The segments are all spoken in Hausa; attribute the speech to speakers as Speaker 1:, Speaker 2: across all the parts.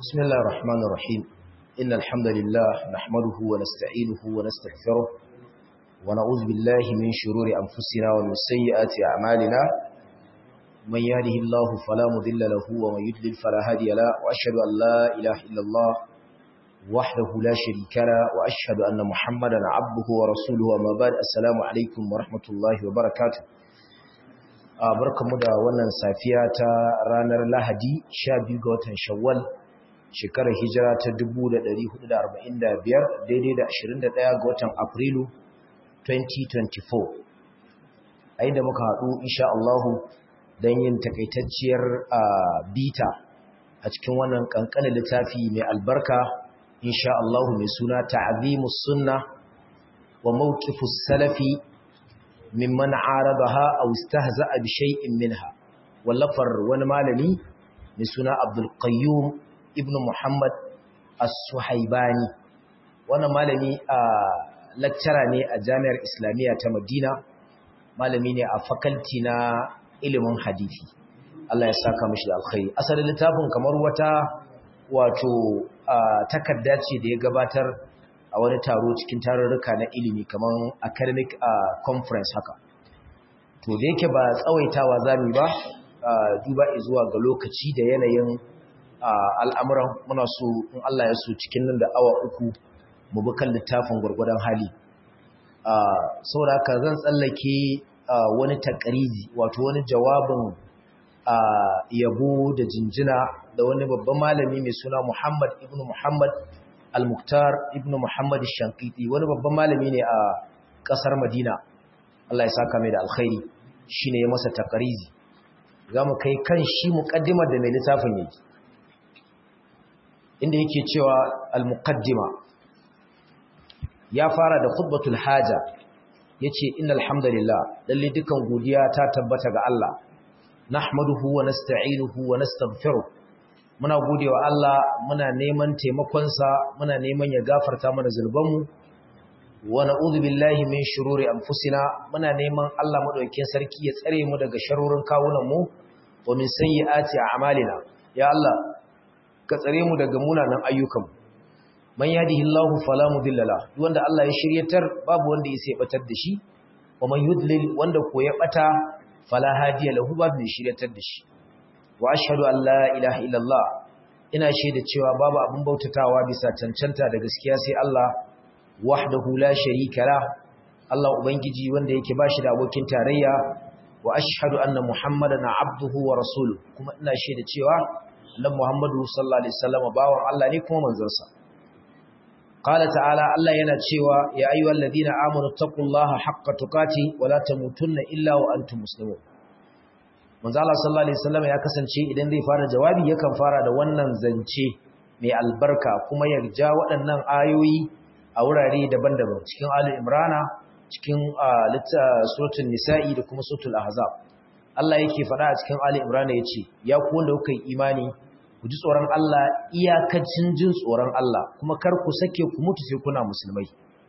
Speaker 1: بسم الله الرحمن الرحيم إن الحمد لله نحمده ونستعينه ونستغفره ونعوذ بالله من شرور أنفسنا ومن سيئات أعمالنا من يهده الله فلا مضل له ومن يضلل فلا هادي له وأشهد أن لا إله إلا الله وحده لا شريك له وأشهد أن محمدا عبده ورسوله وما بعد السلام عليكم ورحمة الله وبركاته barkamu da wannan safiya ta ranar Lahadi 12 ga watan Shawwal shekarar hijira ta 1445 daidai da 21 ga watan Afrilu 2024 a inda muka haɗu insha Allahu don yin takaitacciyar bita a cikin wannan ƙanƙanin littafi mai albarka insha Allahu mai suna ta'azimus sunna wa mawqifus salafi mimman aradaha aw istahza'a bi shay'in minha wallafar wani malami mai suna Abdul Qayyum ibn Muhammad As-Suhaibani wannan malami a lecturer ne a Jami'ar Islamiyya ta Madina malami ne a faculty na ilimin hadisi Allah ya saka mishi da alkhairi asalin littafin kamar wata wato takarda ce da ya gabatar a wani taro cikin tarurruka na ilimi kamar academic conference haka to da yake ba tsawaitawa zamu ba duba zuwa ga lokaci da yanayin al'amuran muna so in Allah ya so cikin nan da awa uku mu bi kan littafin gwargwadon hali saboda haka zan tsallake wani takarizi wato wani jawabin yabo da jinjina da wani babban malami mai suna Muhammad ibn Muhammad al-Muktar ibn Muhammad shankiti wani babban malami ne a kasar Madina Allah ya saka mai da alkhairi shine ya masa takarizi zamu kai kan shi muqaddimar da mai littafin yake inda yake cewa al-muqaddima ya fara da khutbatul haja yace innal hamdalillah lalle dukan godiya ta tabbata ga Allah nahmaduhu wa nasta'inuhu wa nastaghfiruh muna godewa Allah muna neman taimakon sa muna neman ya gafarta mana zulbanmu wa na'udhu billahi min shururi anfusina muna neman Allah madaukakin sarki ya tsare mu daga sharurin kawunan mu wa min sayyiati a'malina ya Allah ka tsare mu daga munanan ayyukan man yahdihillahu fala mudilla la wanda Allah ya shiryatar babu wanda ya sai batar da shi wa man yudlil wanda ko ya bata fala hadiya lahu babu mai shiryatar da shi wa ashhadu an la ilaha illallah ina shaida cewa babu abin bautatawa bisa cancanta da gaskiya sai Allah wahdahu la sharika la Allah ubangiji wanda yake bashi da abokin tarayya wa ashhadu anna muhammadan abduhu wa rasuluhu kuma ina shaida cewa annabi muhammadu sallallahu alaihi wasallam bawan Allah ne kuma manzon قال تعالى الله yana cewa ya ayyuhal ladina amanu taqullaha haqqa tuqati wa la tamutunna illa wa antum muslimun manzo Allah sallallahu alaihi wasallam ya kasance idan zai fara jawabi yakan fara da wannan zance mai albarka kuma ya ja waɗannan ayoyi a wurare daban-daban cikin Ali Imrana cikin suratul nisa'i da kuma suratul ahzab Allah yake faɗa a cikin Ali Imrana yace ya ku wanda kuka yi imani ku ji tsoron Allah iyakacin jin tsoron Allah kuma kar ku sake ku mutu sai kuna musulmai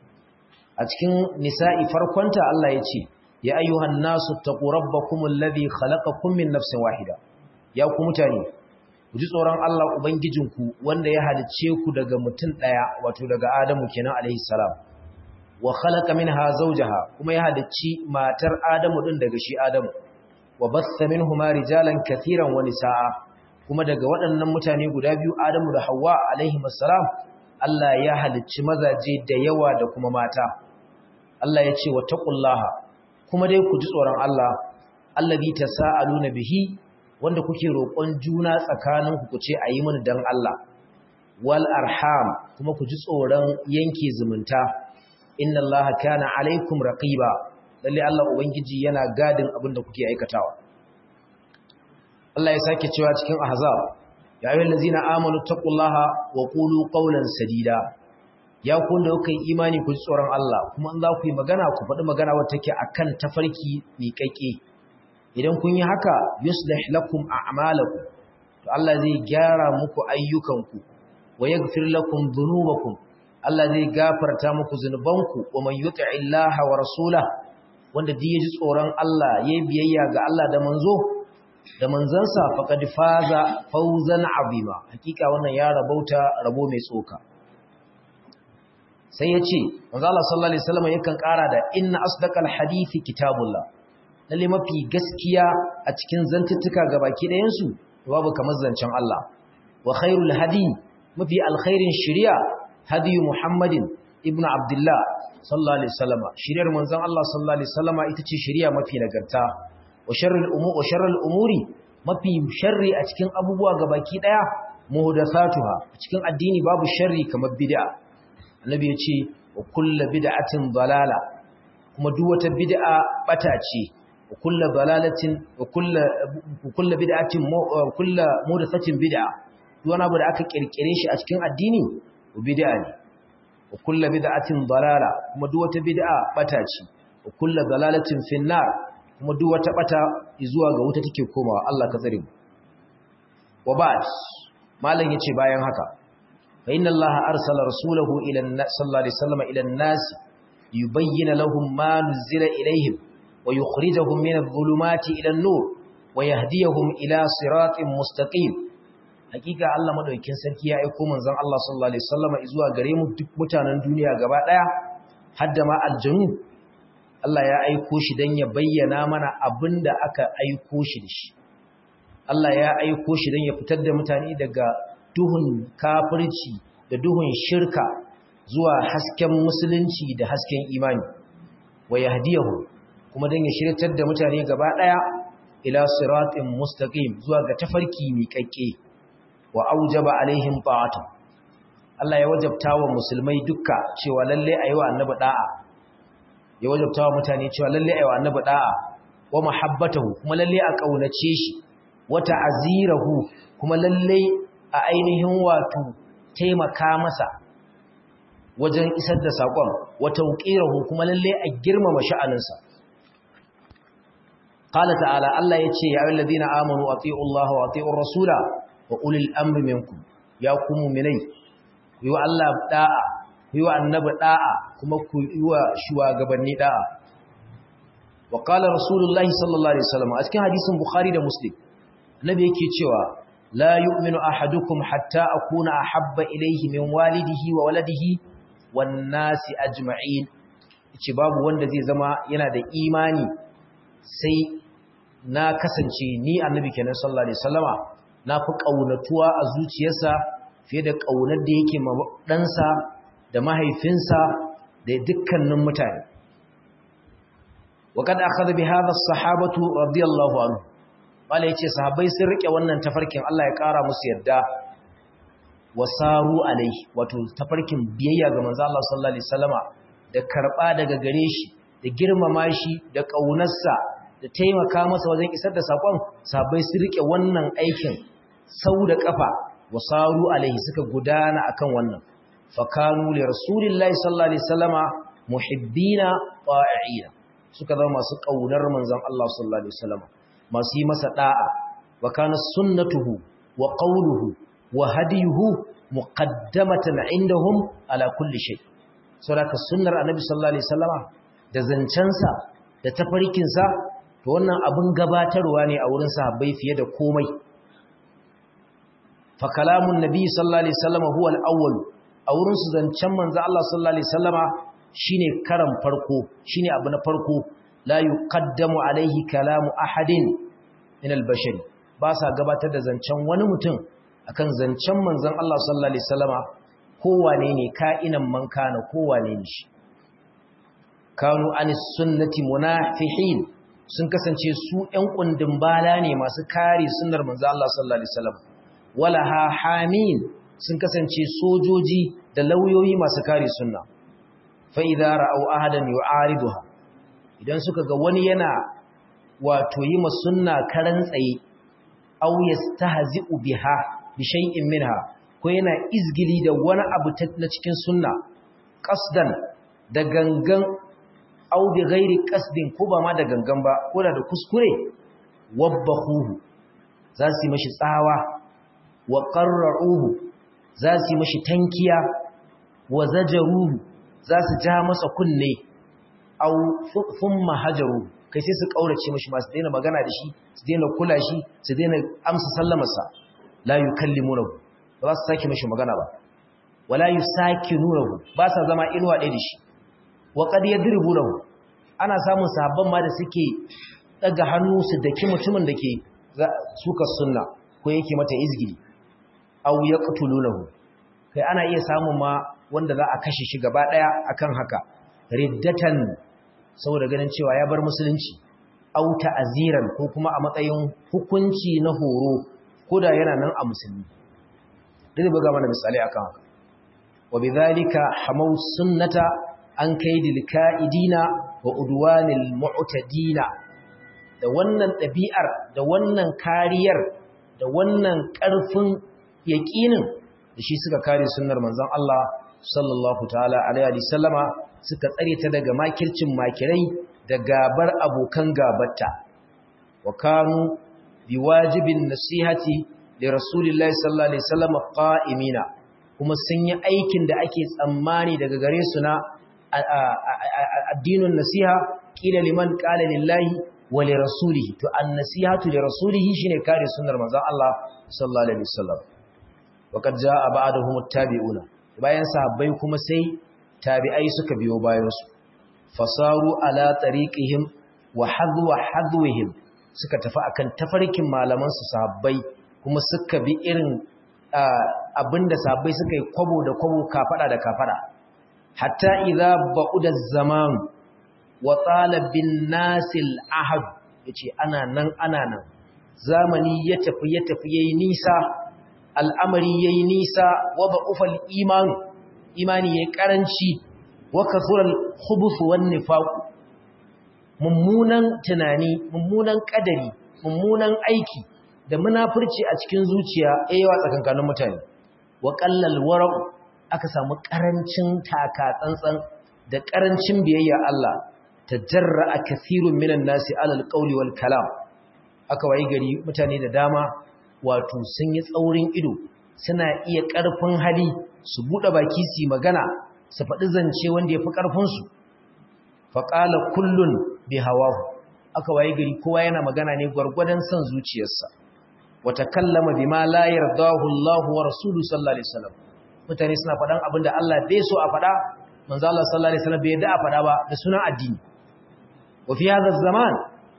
Speaker 1: a cikin nisa'i farkonta Allah ya ce ya ayyuhan nasu taqu rabbakum alladhi khalaqakum min nafsin wahida ya ku mutane ku ji tsoron Allah ubangijinku wanda ya halice ku daga mutum daya wato daga Adamu kenan alaihi salam wa khalaqa minha zawjaha kuma ya halicci matar Adamu din daga shi Adamu wa bassa minhuma rijalan katiran wa nisaa kuma daga waɗannan mutane guda biyu Adamu da Hawwa alaihi salam Allah ya halicci mazaje da yawa da kuma mata Allah ya ce wa taqullaha kuma dai ku ji tsoron Allah allazi tasaaluna bihi wanda kuke roƙon juna tsakanin ku ce ayi mini dan Allah wal arham kuma ku ji tsoron yanke zumunta inna Allaha kana alaikum raqiba lalle Allah ubangiji yana gadin abin da kuke aikatawa Allah ya sake cewa cikin ahzab ya ayyuhal ladzina amanu taqullaha wa qulu qawlan sadida ya ku da kuka yi imani ku ji tsoron Allah kuma in za ku yi magana ku faɗi magana wacce take akan tafarki miƙaƙe idan kun yi haka yuslih lakum a'malakum to Allah zai gyara muku ayyukanku wa yaghfir lakum dhunubakum Allah zai gafarta muku zunubanku wa man yuti'i Allah wa rasulahu wanda duk ya ji tsoron Allah yayi biyayya ga Allah da manzo da manzansa faqad faza fawzan azima hakika wannan ya rabauta rabo mai tsoka sai ya ce manzo Allah sallallahu alaihi wasallam yakan ƙara da inna asdaqal hadithi kitabullah lalle mafi gaskiya a cikin zantuttuka gabaki ɗayan su babu kamar zancen Allah wa khairul hadi mafi alkhairin shari'a hadi Muhammadin ibnu Abdullah sallallahu alaihi wasallam shari'ar manzon Allah sallallahu alaihi wasallam ita ce shari'a mafi nagarta wa sharrul umuri wa sharrul umuri mafi sharri a cikin abubuwa gabaki ɗaya muhdathatuha cikin addini babu sharri kamar bid'a annabi ya ce wa kulla bid'atin dalala kuma duk wata bid'a bata ce wa kulla dalalatin wa kulla kulla bid'atin kulla muhdathatin bid'a duk wani abu da aka kirkire shi a cikin addini bid'a ne wa kulla bid'atin dalala kuma duk wata bid'a bata ce wa kulla dalalatin finnar kuma duk wata bata zuwa ga wuta take komawa Allah ka tsare mu wa ba'd malam yace bayan haka فإن الله أرسل رسوله إلى الناس صلى الله عليه وسلم إلى الناس ليبين لهم ما نزل إليهم ويخرجهم من الظلمات إلى النور ويهديهم إلى صراط مستقيم hakika Allah madaukakin sarki ya aika manzon Allah sallallahu alaihi wasallam zuwa gare mu duk mutanen duniya gaba daya hadda ma aljanu Allah ya aiko shi dan ya bayyana mana abinda aka aiko shi da shi Allah ya aiko shi dan ya fitar da mutane daga duhun kafirci da duhun shirka zuwa hasken musulunci da hasken imani wa yahdiyahu kuma dan ya shiryatar da mutane gaba daya ila siratin mustaqim zuwa ga tafarki miƙaƙƙe wa aujaba alaihim ta'ata Allah ya wajabta wa musulmai dukka cewa lalle ayi wa annabi da'a ya wajabta wa mutane cewa lalle ayi wa annabi da'a wa mahabbatahu kuma lalle a kaunace shi wa ta'zirahu kuma lalle a ainihin wato taimaka masa wajen isar da saƙon wata wuƙirahu kuma lalle a girmama sha'aninsa. Ƙala ta'ala Allah ya ce, “Ya'in ladina amonu a tsi'un Allah wa tsi'un Rasula wa ulil amri minku, ya kuma minai, ku yi wa Allah ɗa'a, ku yi wa annabi ɗa'a kuma ku yi wa shugabanni ɗa'a. Wa ƙala Rasulullahi sallallahu Alaihi wasallam a cikin hadisin Bukhari da Muslim, Nabi yake cewa, لا يؤمن أحدكم حتى أكون أحب إليه من والده وولده والناس أجمعين ce babu wanda zai zama yana da imani sai na kasance ni annabi kenan sallallahu alaihi wasallama na fi kaunatuwa a zuciyarsa fiye da kaunar da yake ma ɗansa da mahaifinsa da dukkanin mutane وقد أخذ بهذا الصحابة رضي الله عنه wala yace sahabbai sun rike wannan tafarkin Allah ya kara musu yadda wasaru alai wato tafarkin biyayya ga manzo Allah sallallahu alaihi wasallama da karba daga gare shi da girmama shi da kaunarsa da taimaka masa wajen isar da sakon sahabbai sun rike wannan aikin sau da kafa wasaru alaihi suka gudana akan wannan fakanu li rasulillahi sallallahu alaihi wasallama muhibbina ta'iina suka zama masu kaunar manzon Allah sallallahu alaihi wasallama masu yi masa da'a wa kana sunnatuhu wa qawluhu wa hadiyuhu muqaddamatan indahum ala kulli shay saboda sunnar annabi sallallahu alaihi wasallama da zancensa da tafarkin sa to wannan abin gabatarwa ne a wurin sahabbai fiye da komai fa kalamun nabi sallallahu alaihi wasallama huwa al-awwal a wurin su zancen manzo Allah sallallahu alaihi wasallama shine karan farko shine abu na farko la yuqaddamu alaihi kalamu ahadin min al-bashari ba sa gabatar da zancen wani mutum akan zancen manzon Allah sallallahu alaihi wasallama kowane ne ka'inan man kana kowane ne shi kanu anis sunnati munafihin sun kasance su ƴan kundin bala ne masu kare sunnar manzon Allah sallallahu alaihi wasallam wala ha hamin sun kasance sojoji da lauyoyi masu kare sunna fa idza ra'aw ahadan yu'ariduha idan suka ga wani yana wato yi ma sunna karan tsaye aw yastahzi'u biha bi shay'in minha ko yana izgili da wani abu na cikin sunna qasdan da gangan aw bi ghairi qasdin ko ba ma da gangan ba ko da kuskure wabbahuhu za su yi mashi tsawa wa qarra'uhu za su yi mashi tankiya wa zajaruhu za su ja masa kunne aw thumma hajaru kai sai su kaurace mishi ma su daina magana da shi su daina kula shi su daina amsa sallamarsa la yukallimunahu ba za su sake mishi magana ba wala yusakinunahu ba sa zama inuwa ɗaya da shi wa qad yadribunahu ana samun sahabban ma da suke daga hannu su daki mutumin da ke suka sunna ko yake mata izgili aw yaqtulunahu kai ana iya samun ma wanda za a kashe shi gaba daya akan haka riddatan saboda ganin cewa ya bar musulunci aw ta'ziran ko kuma a matsayin hukunci na horo koda yana nan a musulmi dai buga mana misali akan haka wa bidhalika hamaw sunnata an kaidil ka'idina wa udwanil mu'tadina da wannan ɗabi'ar da wannan kariyar da wannan ƙarfin yaƙinin da shi suka kare sunnar manzon Allah sallallahu ta'ala alaihi sallama suka tsare ta daga makircin makirai da gabar abokan gabarta wa kanu biwajibin nasihati li rasulillahi sallallahu alaihi wasallam qa'imina kuma sun yi aikin da ake tsammani daga gare su na addinin nasiha kila liman qala lillahi wa li rasulihi to an-nasihatu li rasulihi shine kare sunnar manzon Allah sallallahu alaihi wasallam waqad jaa ba'dahum at-tabi'una bayan sahabbai kuma sai tabi'ai suka biyo bayan su fasaru ala tariqihim wa hadwa hadwihim suka tafi akan tafarkin malaman su sahabbai kuma suka bi irin abinda sahabbai suka yi kwabo da kwabo kafada da kafada hatta idza ba'uda zaman wa talabin nasil ahad yace ana nan ana nan zamani ya tafi ya tafi yayi nisa al'amari yayi nisa wa ba'ufal iman imani yayi karanci wa kasural khubuth wan nifaq mummunan tunani mummunan kadari mummunan aiki da munafurci a cikin zuciya yayin tsakankanin mutane wa qallal wara'u aka samu ƙarancin taka tsantsan da ƙarancin biyayya Allah ta jarra a kathirun minan nasi alal ƙauli wal kalam aka wayi gari mutane da dama wato sun yi tsaurin ido suna iya ƙarfin hali su buɗe baki su magana su faɗi zance wanda ya fi ƙarfinsu faƙala kullun bi hawahu aka wayi gari kowa yana magana ne gwargwadon son zuciyarsa wata kallama bima la yardahu Allah wa rasuluhu sallallahu alaihi wasallam mutane suna faɗan abin da Allah bai so a faɗa manzo Allah sallallahu alaihi wasallam bai yadda a faɗa ba da sunan addini wa fi hadha zaman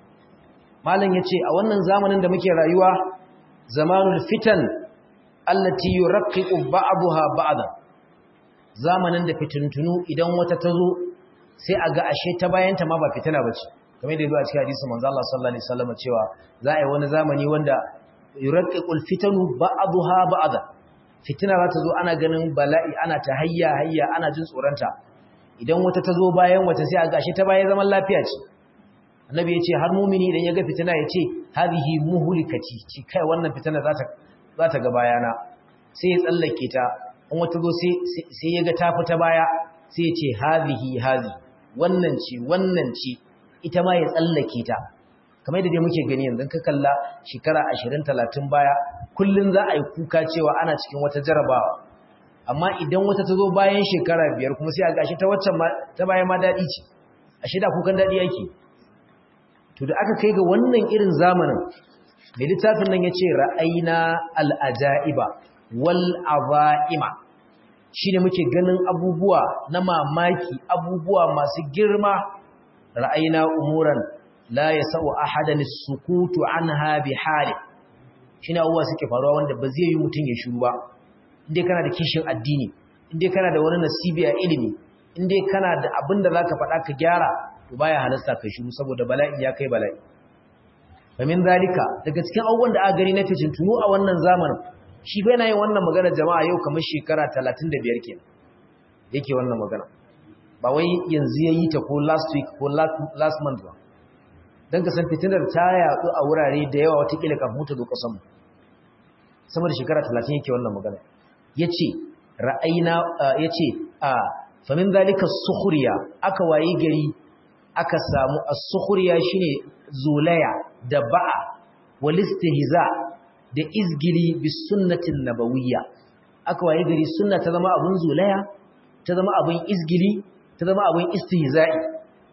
Speaker 1: malam yace a wannan zamanin da muke rayuwa zamanul fitan allati yuraqqiqu ba'daha ba'dan zamanin da fitintunu idan wata tazo sai a ga ashe ta bayanta ma ba fitina bace kamar da yazo a cikin hadisi manzo Allah sallallahu alaihi wasallam cewa za a yi wani zamani wanda yuraqqiqul fitanu ba'daha ba'dan fitina za ta zo ana ganin bala'i ana ta hayya hayya ana jin tsoronta idan wata ta zo bayan wata sai a gashi ta bayan zaman lafiya ce annabi ya ce har mumini idan ya ga fitina ya ce hadhihi muhlikati ci kai wannan fitina za ta za ta ga bayana sai ya tsallake ta in wata zo sai sai ya ga ta fita baya sai ya ce hadhihi hadhi wannan ce wannan ce ita ma ya tsallake ta kamar da dai muke gani yanzu ka kalla shekara 20 30 baya kullun za a yi kuka cewa ana cikin wata jarabawa amma idan wata ta zo bayan shekara biyar kuma sai a gashi ta waccan ta bayan ma daɗi ce a shida kukan daɗi yake to da aka kai ga wannan irin zamanin mai littafin nan ya ce ra'aina al'aja'iba wal aza'ima shi ne muke ganin abubuwa na mamaki abubuwa masu girma ra'aina umuran la ya sa'u ahadan sukutu anha bi hali shine abubuwa suke faruwa wanda ba zai yi mutum ya shiru ba inda kana da kishin addini inda kana da wani nasibi a ilimi inda kana da abin da zaka faɗa ka gyara to baya halasta ka shiru saboda bala'i ya kai bala'i famin zalika daga cikin abubuwan da aka gani na tunu a wannan zamanin shi bai na yin wannan magana jama'a yau kamar shekara 35 kenan yake wannan magana ba wai yanzu ya yi ta ko last week ko last month ba don ka san fitinar ta yaɗu a wurare da yawa watakila kafin mutu zo ƙasanmu sama da shekara talatin yake wannan magana ya ce ra'ayina ya ce a famin zalika sukhuriya aka waye gari aka samu a sukhuriya shine zolaya da ba'a walistihza da izgili bis sunnatin nabawiyya aka waye gari sunna ta zama abun zolaya ta zama abun izgili ta zama abun istihza'i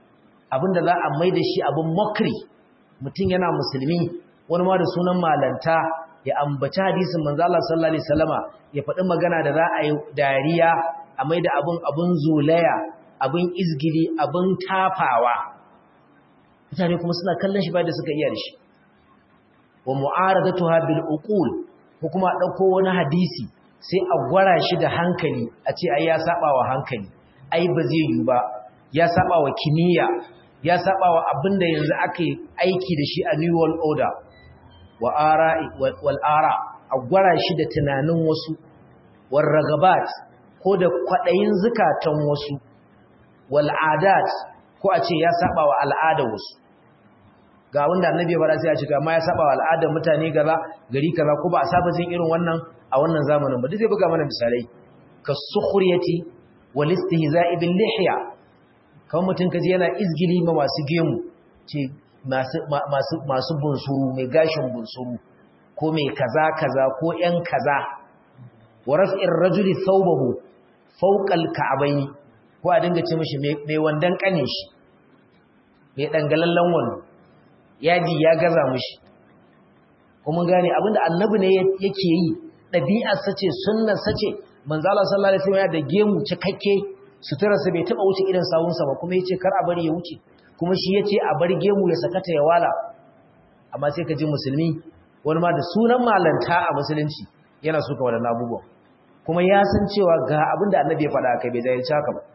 Speaker 1: abinda za a mai da shi abin mokri mutum yana musulmi wani ma da sunan malanta ya ambaci hadisin manzo Allah sallallahu alaihi wasallama ya faɗi magana da za a yi dariya a mai da abin abin zulaya abin izgili abin tafawa mutane kuma suna kallon shi ba da suka iya da shi wa mu'aradatuha bil uqul ko kuma dauko wani hadisi sai a gwara shi da hankali a ce ai ya saba wa hankali ai ba zai yi ba ya saba wa kimiyya ya saba wa abinda yanzu aka yi aiki da shi a new world order wa ara'i wal ara a gwara shi da tunanin wasu war ragabat ko da kwadayin zukatan wasu wal adat ko a ce ya saba wa al'ada wasu ga wanda annabi ya fara sai a ce amma ya saba wa al'adar mutane gaza gari kaza ko ba a saba jin irin wannan a wannan zamanin ba duk zai buga mana misalai ka sukhriyati wal istihza'i bil lihya kawai mutum kaji yana izgili ma masu gemu ce masu masu masu bunsuru mai gashin bunsuru ko mai kaza kaza ko yan kaza wa raf'ir rajuli thawbahu fawqa al ka'bayn ko a dinga ce mishi mai wandan kane shi mai dangalallan wando yaji ya gaza mushi kuma gane abinda annabi ne yake yi ɗabi'ar sace sunnar sace manzo Allah sallallahu alaihi wasallam da gemu cikakke suturarsa bai taba wuce irin sawunsa ba kuma yace kar a bari ya wuce kuma shi yace a bar gemu ya sakata ya wala amma sai ka ji musulmi wani ma da sunan malanta a musulunci yana suka wadannan abubuwan kuma ya san cewa ga abinda annabi ya faɗa kai bai jahilci haka ba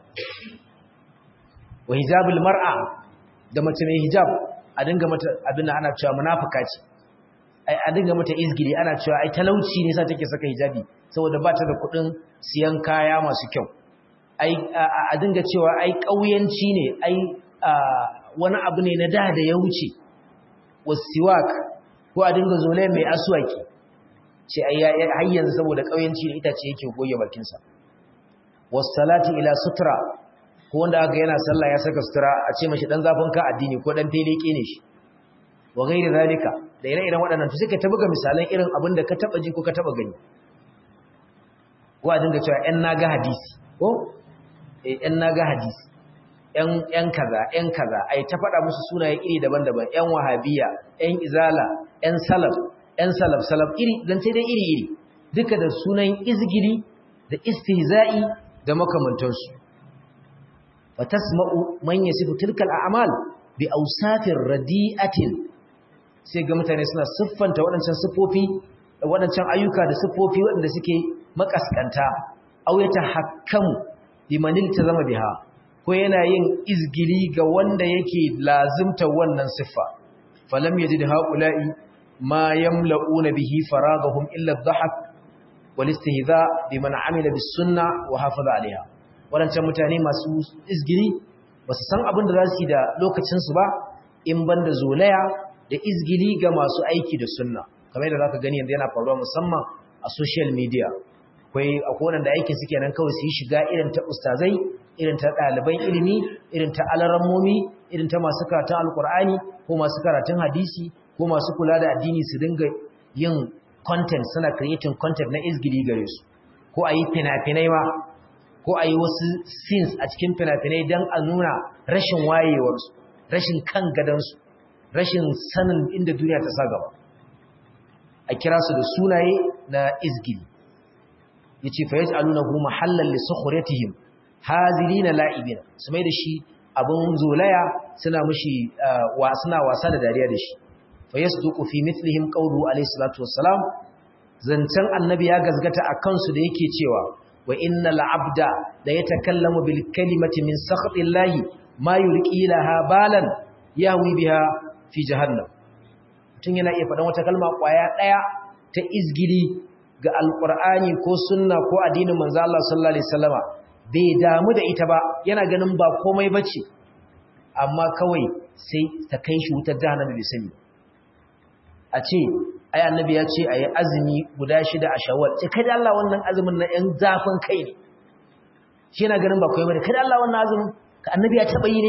Speaker 1: wa hijabul mar'a da mace mai hijab a dinga mata abin ana cewa munafika ce ai a dinga mata izgiri ana cewa ai talauci ne sa take saka hijabi saboda ba ta da kuɗin siyan kaya masu kyau ai a dinga cewa ai ƙauyanci ne ai wani abu ne na da da ya wuce wasiwak ko a dinga zole mai aswaki ce ai har yanzu saboda ƙauyanci ne ita ce yake goge bakinsa wassalati ila sutra ko wanda aka yana sallah ya saka sutura a ce mashi dan zafin ka addini ko dan teleke ne shi wa gairi zalika da ire-iren waɗannan to suka ta buga misalan irin abin da ka taba ji ko ka taba gani ko a dinga cewa ƴan naga hadisi ko eh ƴan naga hadisi ƴan ƴan kaza ƴan kaza ai ta faɗa musu sunaye iri daban-daban ƴan wahabiya ƴan izala ƴan salaf ƴan salaf salaf iri dan sai dai iri iri duka da sunan izgiri da istihza'i da makamantansu fatasma'u man yasifu tilkal a'mal bi awsafir radi'atin sai ga mutane suna siffanta waɗancan siffofi waɗancan ayyuka da siffofi waɗanda suke makaskanta aw yatahakkamu liman iltazama biha ko yana yin izgili ga wanda yake lazimta wannan siffa falam yajid haula'i ma yamla'una bihi faragahum illa adh-dhahak wal istihza biman 'amila bis sunnah wa hafaza 'alayha waɗancan mutane masu izgiri ba su san abin da za su yi da lokacinsu ba in ban da zolaya da izgiri ga masu aiki da sunna kamar yadda za ka gani yanzu yana faruwa musamman a social media akwai akwai da aikin suke nan kawai su yi shiga irin ta ustazai irin ta ɗaliban ilimi irin ta alarammomi irin ta masu karatun alkur'ani ko masu karatun hadisi ko masu kula da addini su dinga yin content suna creating content na izgiri gare su ko a yi fina-finai ma ko a yi wasu scenes a cikin fina-finai don a nuna rashin wayewarsu rashin kan gadansu rashin sanin inda duniya ta sa gaba a kira su da sunaye na izgili ya ce fa yaji aluna hu mahallar lissu huretihim hazili na la'ibina su mai da shi abin zolaya suna mushi suna wasa da dariya da shi fa yasu duku fi mitlihim qawlu alayhi salatu wassalam zancen annabi ya gazgata a kansu da yake cewa wa innal abda da yatakallamu bil kalimati min sakhatillahi ma yulqi laha balan yahwi biha fi jahannam tun yana iya faɗan wata kalma kwaya daya ta izgili ga alqur'ani ko sunna ko addinin manzo Allah sallallahu alaihi wasallama bai damu da ita ba yana ganin ba komai bace amma kawai sai ta kai shi wutar jahannam bai sani a ce ai annabi ya ce ayi azumi guda shida a shawwal ce kada Allah wannan azumin na yan zafin kai ne shi yana ganin ba koyi bane kada Allah wannan azumin ka annabi ya taba yi ne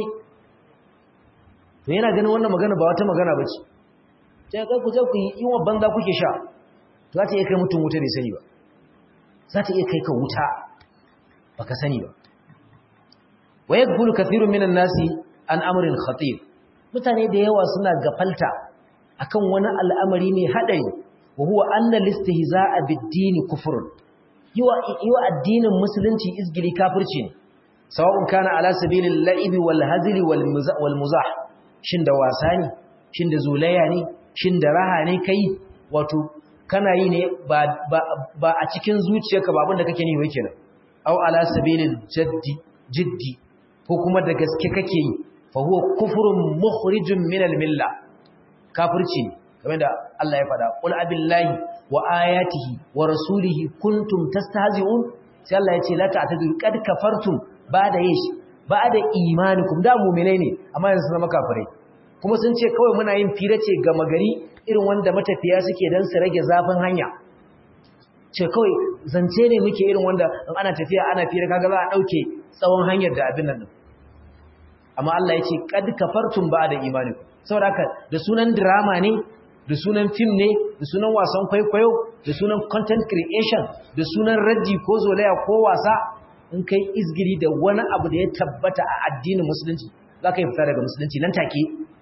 Speaker 1: to yana ganin wannan magana ba wata magana bace sai kai ku je ku yi yiwa banza kuke sha to za ta iya kai mutum wuta bai sani ba za ta iya kai ka wuta baka sani ba wa yakbulu kathirun minan nasi an amrin khatir mutane da yawa suna gafalta akan wani al'amari ne hadari wa huwa anna listihza'a bid-din kufrun yiwa yiwa addinin musulunci izgili kafirci ne sawa'un kana ala sabilil la'ibi wal hazli wal muzah shin da wasa ne shin da zulaya ne shin da raha ne kai wato kana yi ne ba a cikin zuciyarka ba abinda kake nihi kenan aw ala sabilil jaddi jiddi ko kuma da gaske kake yi fa huwa kufrun mukhrijun min al milla kafirci ne kamar da Allah ya faɗa qul abillahi wa ayatihi wa rasulihi kuntum tastahzi'un sai Allah ya ce la ta'tadiru qad kafartum ba'da yish ba'da imanikum da mu'minai ne amma yanzu zama kafirai kuma sun ce kawai muna yin fira ce ga magari irin wanda matafiya suke dan su rage zafin hanya ce kawai zance ne muke irin wanda in ana tafiya ana fira kaga za a dauke tsawon hanyar da abin nan amma Allah ya ce qad kafartum ba'da imanikum saboda haka da sunan drama ne da sunan film ne da sunan wasan kwaikwayo da sunan content creation da sunan raddi ko zolaya ko wasa in kai izgiri da wani abu da ya tabbata a addinin musulunci za ka yi fita daga musulunci nan take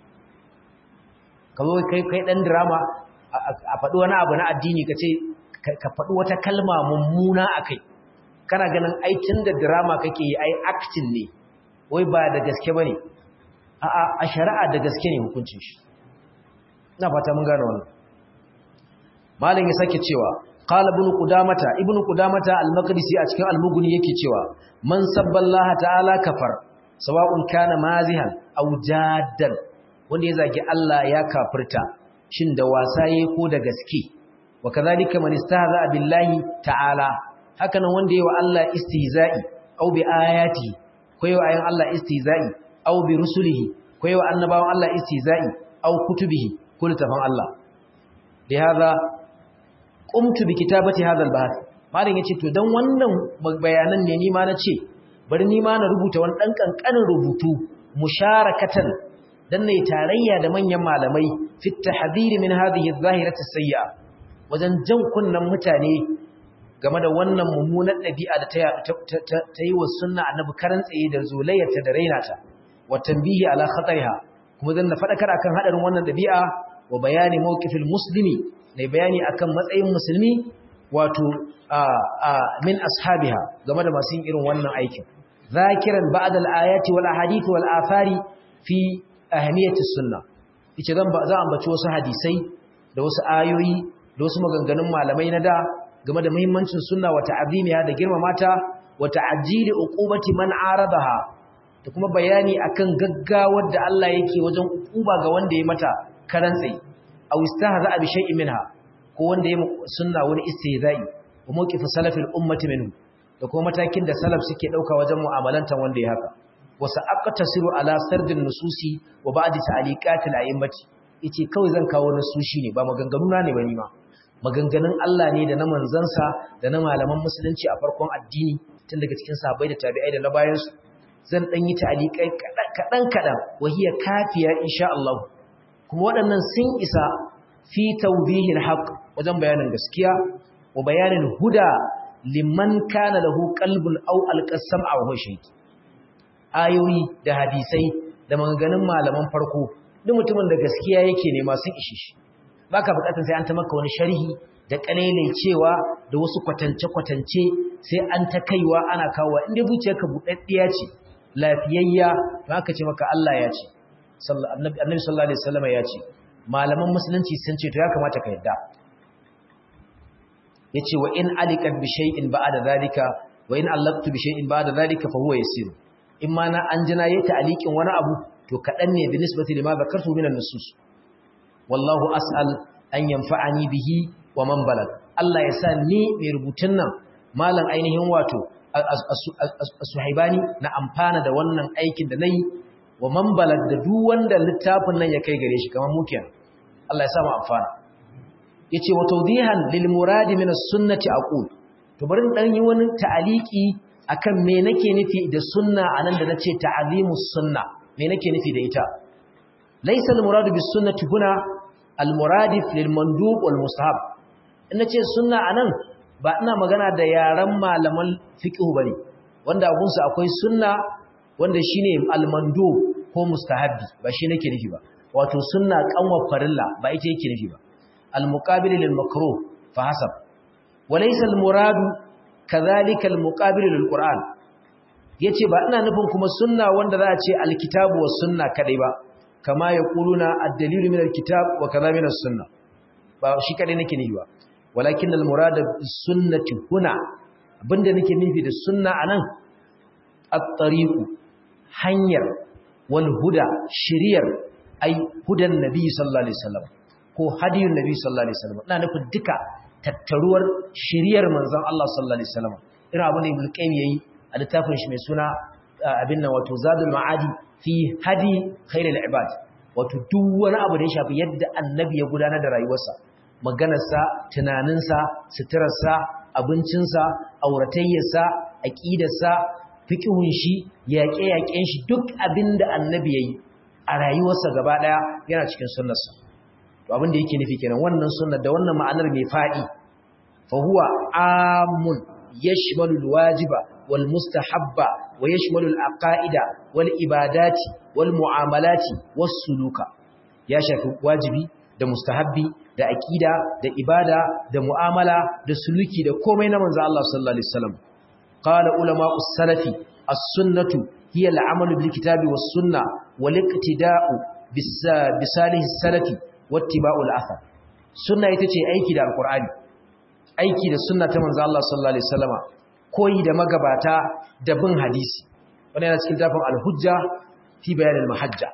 Speaker 1: ka zo kai kai dan drama a faɗi wani abu na addini ka ce ka faɗi wata kalma mummuna a kai kana ganin aikin da drama kake yi ai acting ne wai ba da gaske ba ne a shari'a da gaske ne hukuncin shi ina fata mun gane wannan malam ya sake cewa qala ibn qudamata ibn qudamata al-maqdisi a cikin al-mughni yake cewa man sabballaha ta'ala kafar sawa'un kana mazihan aw jaddan wanda ya zagi Allah ya kafirta shin da wasa yayi ko da gaske wa kadhalika man istahza billahi ta'ala haka nan wanda yayi wa Allah istihza'i aw bi ayati ko yayi wa ayin Allah istihza'i aw bi rusulihi ko yayi wa annabawan Allah istihza'i aw kutubihi ko littafin Allah da hada qumtu bi kitabati hadha al-bahth malam yace to dan wannan bayanan ne ni ma nace bari ni ma na rubuta wani dan kankanin rubutu musharakatan dan ne tarayya da manyan malamai fi tahdhir min hadhihi adh-dhahirati as-sayyi'a wajen jan kunnan mutane game da wannan mummunar dabi'a da ta yi wa sunna annabi karan tsaye da zulayyarta da rainata wa tanbihi ala khatariha kuma zan na faɗakar akan haɗarin wannan ɗabi'a wa bayani mawqifil muslimi ne bayani akan matsayin musulmi wato min ashabiha game da masu yin irin wannan aikin zakiran ba'd al-ayati wal ahadith wal athari fi ahmiyati sunna yace zan ba za ambaci wasu hadisai da wasu ayoyi da wasu maganganun malamai na da game da muhimmancin sunna wa ta'zimiha da girmamata wa ta'jili uqubati man aradaha da kuma bayani akan gaggawar da Allah yake wajen ukuba ga wanda ya mata karantsi aw istahza bi shay'in minha ko wanda ya sunna wani istihza'i wa mawqif salafil ummati minhu da kuma matakin da salaf suke dauka wajen mu'amalantan wanda ya haka wa sa'aqtasiru ala sardin nususi wa ba'di ta'liqatil a'immati yace kawai zan kawo nasushi ne ba maganganu na ne ba ni ma maganganun Allah ne da na manzansa da na malaman musulunci a farkon addini tun daga cikin sahabbai da tabi'ai da na bayansu zan ɗan yi ta'alikai kaɗan-kaɗan wahiyar kafiya insha Allah kuma waɗannan sun isa fi taubihin haƙ wajen bayanin gaskiya wa bayanin huda liman kana lahu qalbun aw alqasam aw hushayt ayoyi da hadisai da maganganun malaman farko duk mutumin da gaskiya yake nema sun ishe shi baka bukatar sai an ta maka wani sharhi da cewa da wasu kwatance-kwatance sai an ta kaiwa ana kawo inda zuciyarka buɗaɗɗiya ce lafiyayya ba ka ce maka Allah ya ce annabi sallallahu alaihi wasallam ya ce malaman musulunci sun ce to ya kamata ka yadda yace wa in alikat bi shay'in ba'da zalika wa in allaqtu bi shay'in ba'da zalika fa huwa yasir in ma na an jina yayi ta'liqin wani abu to kadan ne bi nisbati lima zakartu min an-nusus wallahu as'al an yanfa'ani bihi wa man balag Allah ya sa ni mai rubutun nan malam ainihin wato suhaibani na amfana da wannan aikin da nayi wa man balag da duk wanda littafin nan ya kai gare shi kamar muke Allah ya sa mu amfana yace wa tawdihan lil murad min as-sunnati aqul to bari dan yi wani ta'aliki akan me nake nufi da sunna anan da nace ta'zimus sunna me nake nufi da ita laysa al-murad bis sunnati huna al-muradif lil mandub wal mustahab in nace sunna anan ba ina magana da yaran malaman fiqh bane wanda abun su akwai sunna wanda shine al-mandub ko mustahabbi ba shi nake nufi ba wato sunna kanwa farilla ba ita yake nufi ba al-muqabil lil makruh fa hasab wa laysa al-murad kadhalika al-muqabil lil qur'an yace ba ina nufin kuma sunna wanda za a ce al-kitabu was sunna kadai ba kama yaquluna ad-dalilu min al-kitab wa kaza min as-sunnah ba shi kadai nake nufi ba walakin al-murad bis-sunnati huna abinda nake nufi da sunna anan at-tariqu hanyar wal huda shiriyar ai hudan nabi sallallahu alaihi wasallam ko hadiyun nabi sallallahu alaihi wasallam ina nufin duka tattaruwar shiriyar manzon Allah sallallahu alaihi wasallam irin abin da Ibn Qayyim yayi a littafin shi mai suna abin nan wato Zadul Ma'adi fi hadi khairul ibad wato duk wani abu da ya shafi yadda annabi ya gudanar da rayuwarsa maganarsa tunaninsa suturarsa abincinsa auratayyarsa aqidarsa fiqhun shi yaƙe-yaƙen shi duk abin da annabi yayi a rayuwarsa gaba ɗaya yana cikin sunnarsa to abin da yake nufi kenan wannan sunnar da wannan ma'anar mai faɗi fa huwa amun yashmalu alwajiba wal mustahabba wa yashmalu alaqaida wal ibadati wal muamalati was suluka ya shafi wajibi da mustahabbi da aqida da ibada da muamala da suluki da komai na manzo Allah sallallahu alaihi wasallam qala ulama us-salafi as-sunnatu hiya al-amalu bil kitabi was-sunnah wal-iqtida'u bisalih as-salafi wattiba'u al-athar sunna ita ce aiki da alqur'ani aiki da sunna ta manzo Allah sallallahu alaihi wasallama koyi da magabata da bin hadisi wannan yana cikin tafin al-hujja fi bayan al-mahajja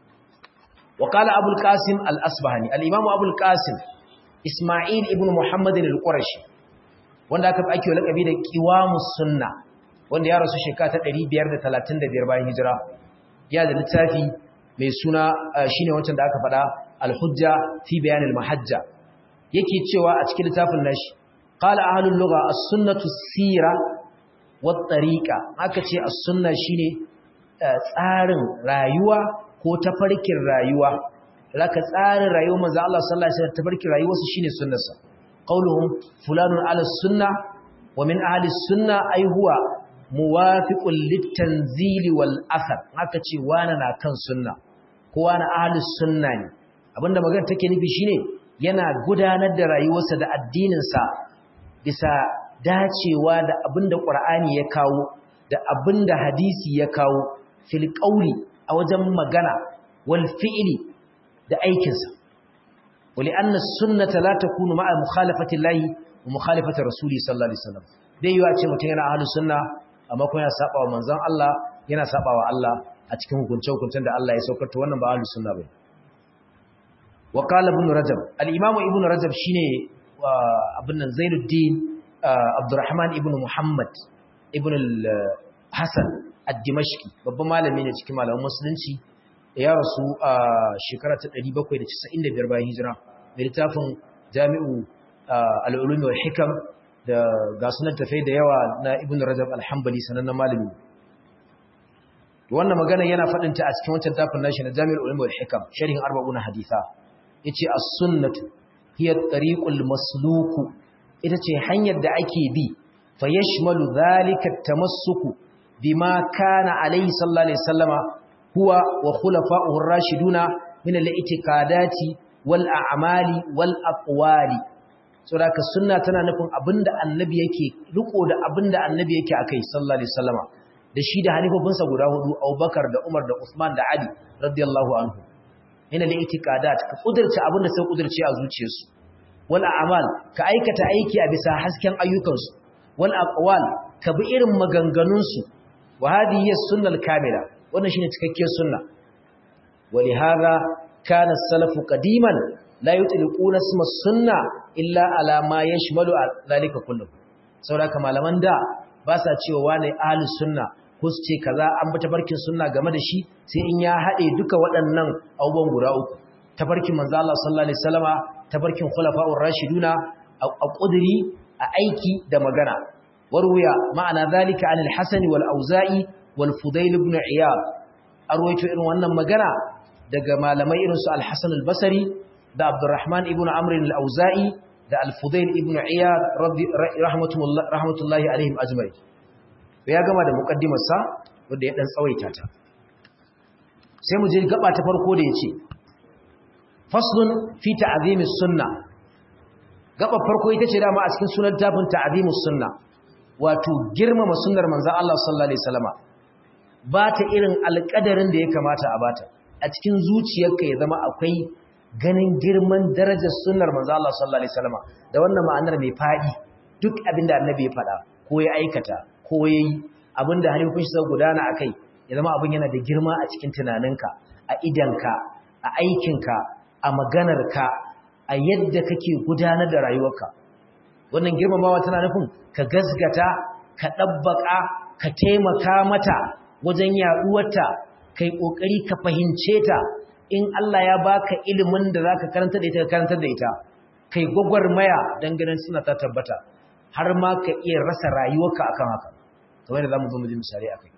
Speaker 1: wa qala abul qasim al-asbahani al-imam abul qasim isma'il ibn muhammad al-qurashi wanda aka ake lakabi da qiwamus sunna wanda ya rasu shekara ta 535 bayan hijira ya da littafi mai suna shine wancan da aka faɗa al-hujja fi bayan al-mahajja yake cewa a cikin littafin nashi qala ahlul lugha as-sunnatu sira wat tariqa aka ce as-sunna shine tsarin rayuwa ko tafarkin rayuwa laka tsarin rayuwar manzo Allah sallallahu alaihi wasallam tafarkin rayuwarsa shine sunnarsa qauluhum fulanun ala sunna wa min ahli sunna ay huwa muwafiqun litanzili wal athar haka ce wani na kan sunna ko wani ahli sunna ne abinda magana take nufi shine yana gudanar da rayuwarsa da addininsa bisa dacewa da abinda Qur'ani ya kawo da abinda hadisi ya kawo fil qawli a wajen magana wal fi'li da aikinsa wali anna sunnata la takunu ma'a mukhalafati llahi wa mukhalafati rasuli sallallahu alaihi wasallam dai yiwa ce mutum yana ahlus sunna amma kuma yana saba wa manzon Allah yana saba wa Allah a cikin hukunce-hukuncen da Allah ya saukar ta wannan ba ahlus sunna bane wa qala ibn rajab al-imam ibn rajab shine abin nan zainuddin abdurrahman ibn muhammad ibn al-hasan ad-dimashqi babban malami ne cikin malaman musulunci ya rasu a shekara ta 795 bayan hijira da littafin jami'u al-ulum wal hikam da ga sunan tafai da yawa na ibn rajab al-hanbali sanannen malami wannan magana yana faɗin ta a cikin wancan tafin nashi na jami'ul ulum wal hikam sharhin arba'una haditha yace as-sunnatu hiya at-tariqul masluku ita ce hanyar da ake bi fa yashmalu dhalika at-tamassuku bima kana alayhi sallallahu alaihi wasallama huwa wa khulafa'uhu ar-rashiduna min al-i'tiqadati wal a'mali wal aqwali saboda sunna tana nufin abinda annabi yake riko da abinda annabi yake akai sallallahu alaihi wasallama da shi da halifofinsa guda hudu Abubakar da Umar da Uthman da Ali radiyallahu anhu min al-i'tiqadat ka kudurce abinda sai kudurce a zuciyarsu wal a'mal ka aikata aiki a bisa hasken ayyukansu wal aqwal ka bi irin maganganunsu wa hadhihi as-sunnah al-kamila wannan shine cikakkiyar sunna ولهذا كان السلف قديما لا يطلقون اسم السنه illa ala ma yashmalu zalika kullu saboda malaman da ba sa cewa wani ahlus sunna ko su ce kaza an bi tafarkin sunna game da shi sai in ya hade duka waɗannan abubuwan guda uku tafarkin manzo Allah sallallahu alaihi wasallama tafarkin khulafa'ur rashiduna a qudri a aiki da magana warwiya ma'ana zalika anil hasan wal auza'i wal fudail ibn iyad arwaito irin wannan magana daga malamai irin su al-hasan al-basri da abdurrahman ibn amr al-auza'i da al-fudail ibn iyad rahmatullahi alaihim ajmai ya gama da muqaddimar sa wanda ya dan tsawaita ta sai mu je gaba ta farko da yace faslun fi ta'zimis sunna gaba farko ita ce dama a cikin sunan tafin ta'zimus sunna wato girmama sunnar manzon Allah sallallahu alaihi wasallama ba ta irin alƙadarin da ya kamata a bata a cikin zuciyarka ya zama akwai ganin girman darajar sunnar manzo Allah sallallahu alaihi wasallam da wannan ma'anar mai fadi duk abinda annabi ya faɗa ko ya aikata ko yayi abinda halifin shi gudana akai ya zama abin yana da girma a cikin tunaninka a idanka a aikinka a maganarka a yadda kake gudanar da rayuwarka wannan girmamawa tana nufin ka gasgata ka dabbaka ka taimaka mata wajen yaduwarta kai kokari ka fahimce ta in Allah ya baka ilimin da zaka karanta da ita ka karanta da ita kai gwagwarmaya dan ganin suna ta tabbata har ma ka iya rasa rayuwarka akan haka kamar da zamu zo mu ji misali akai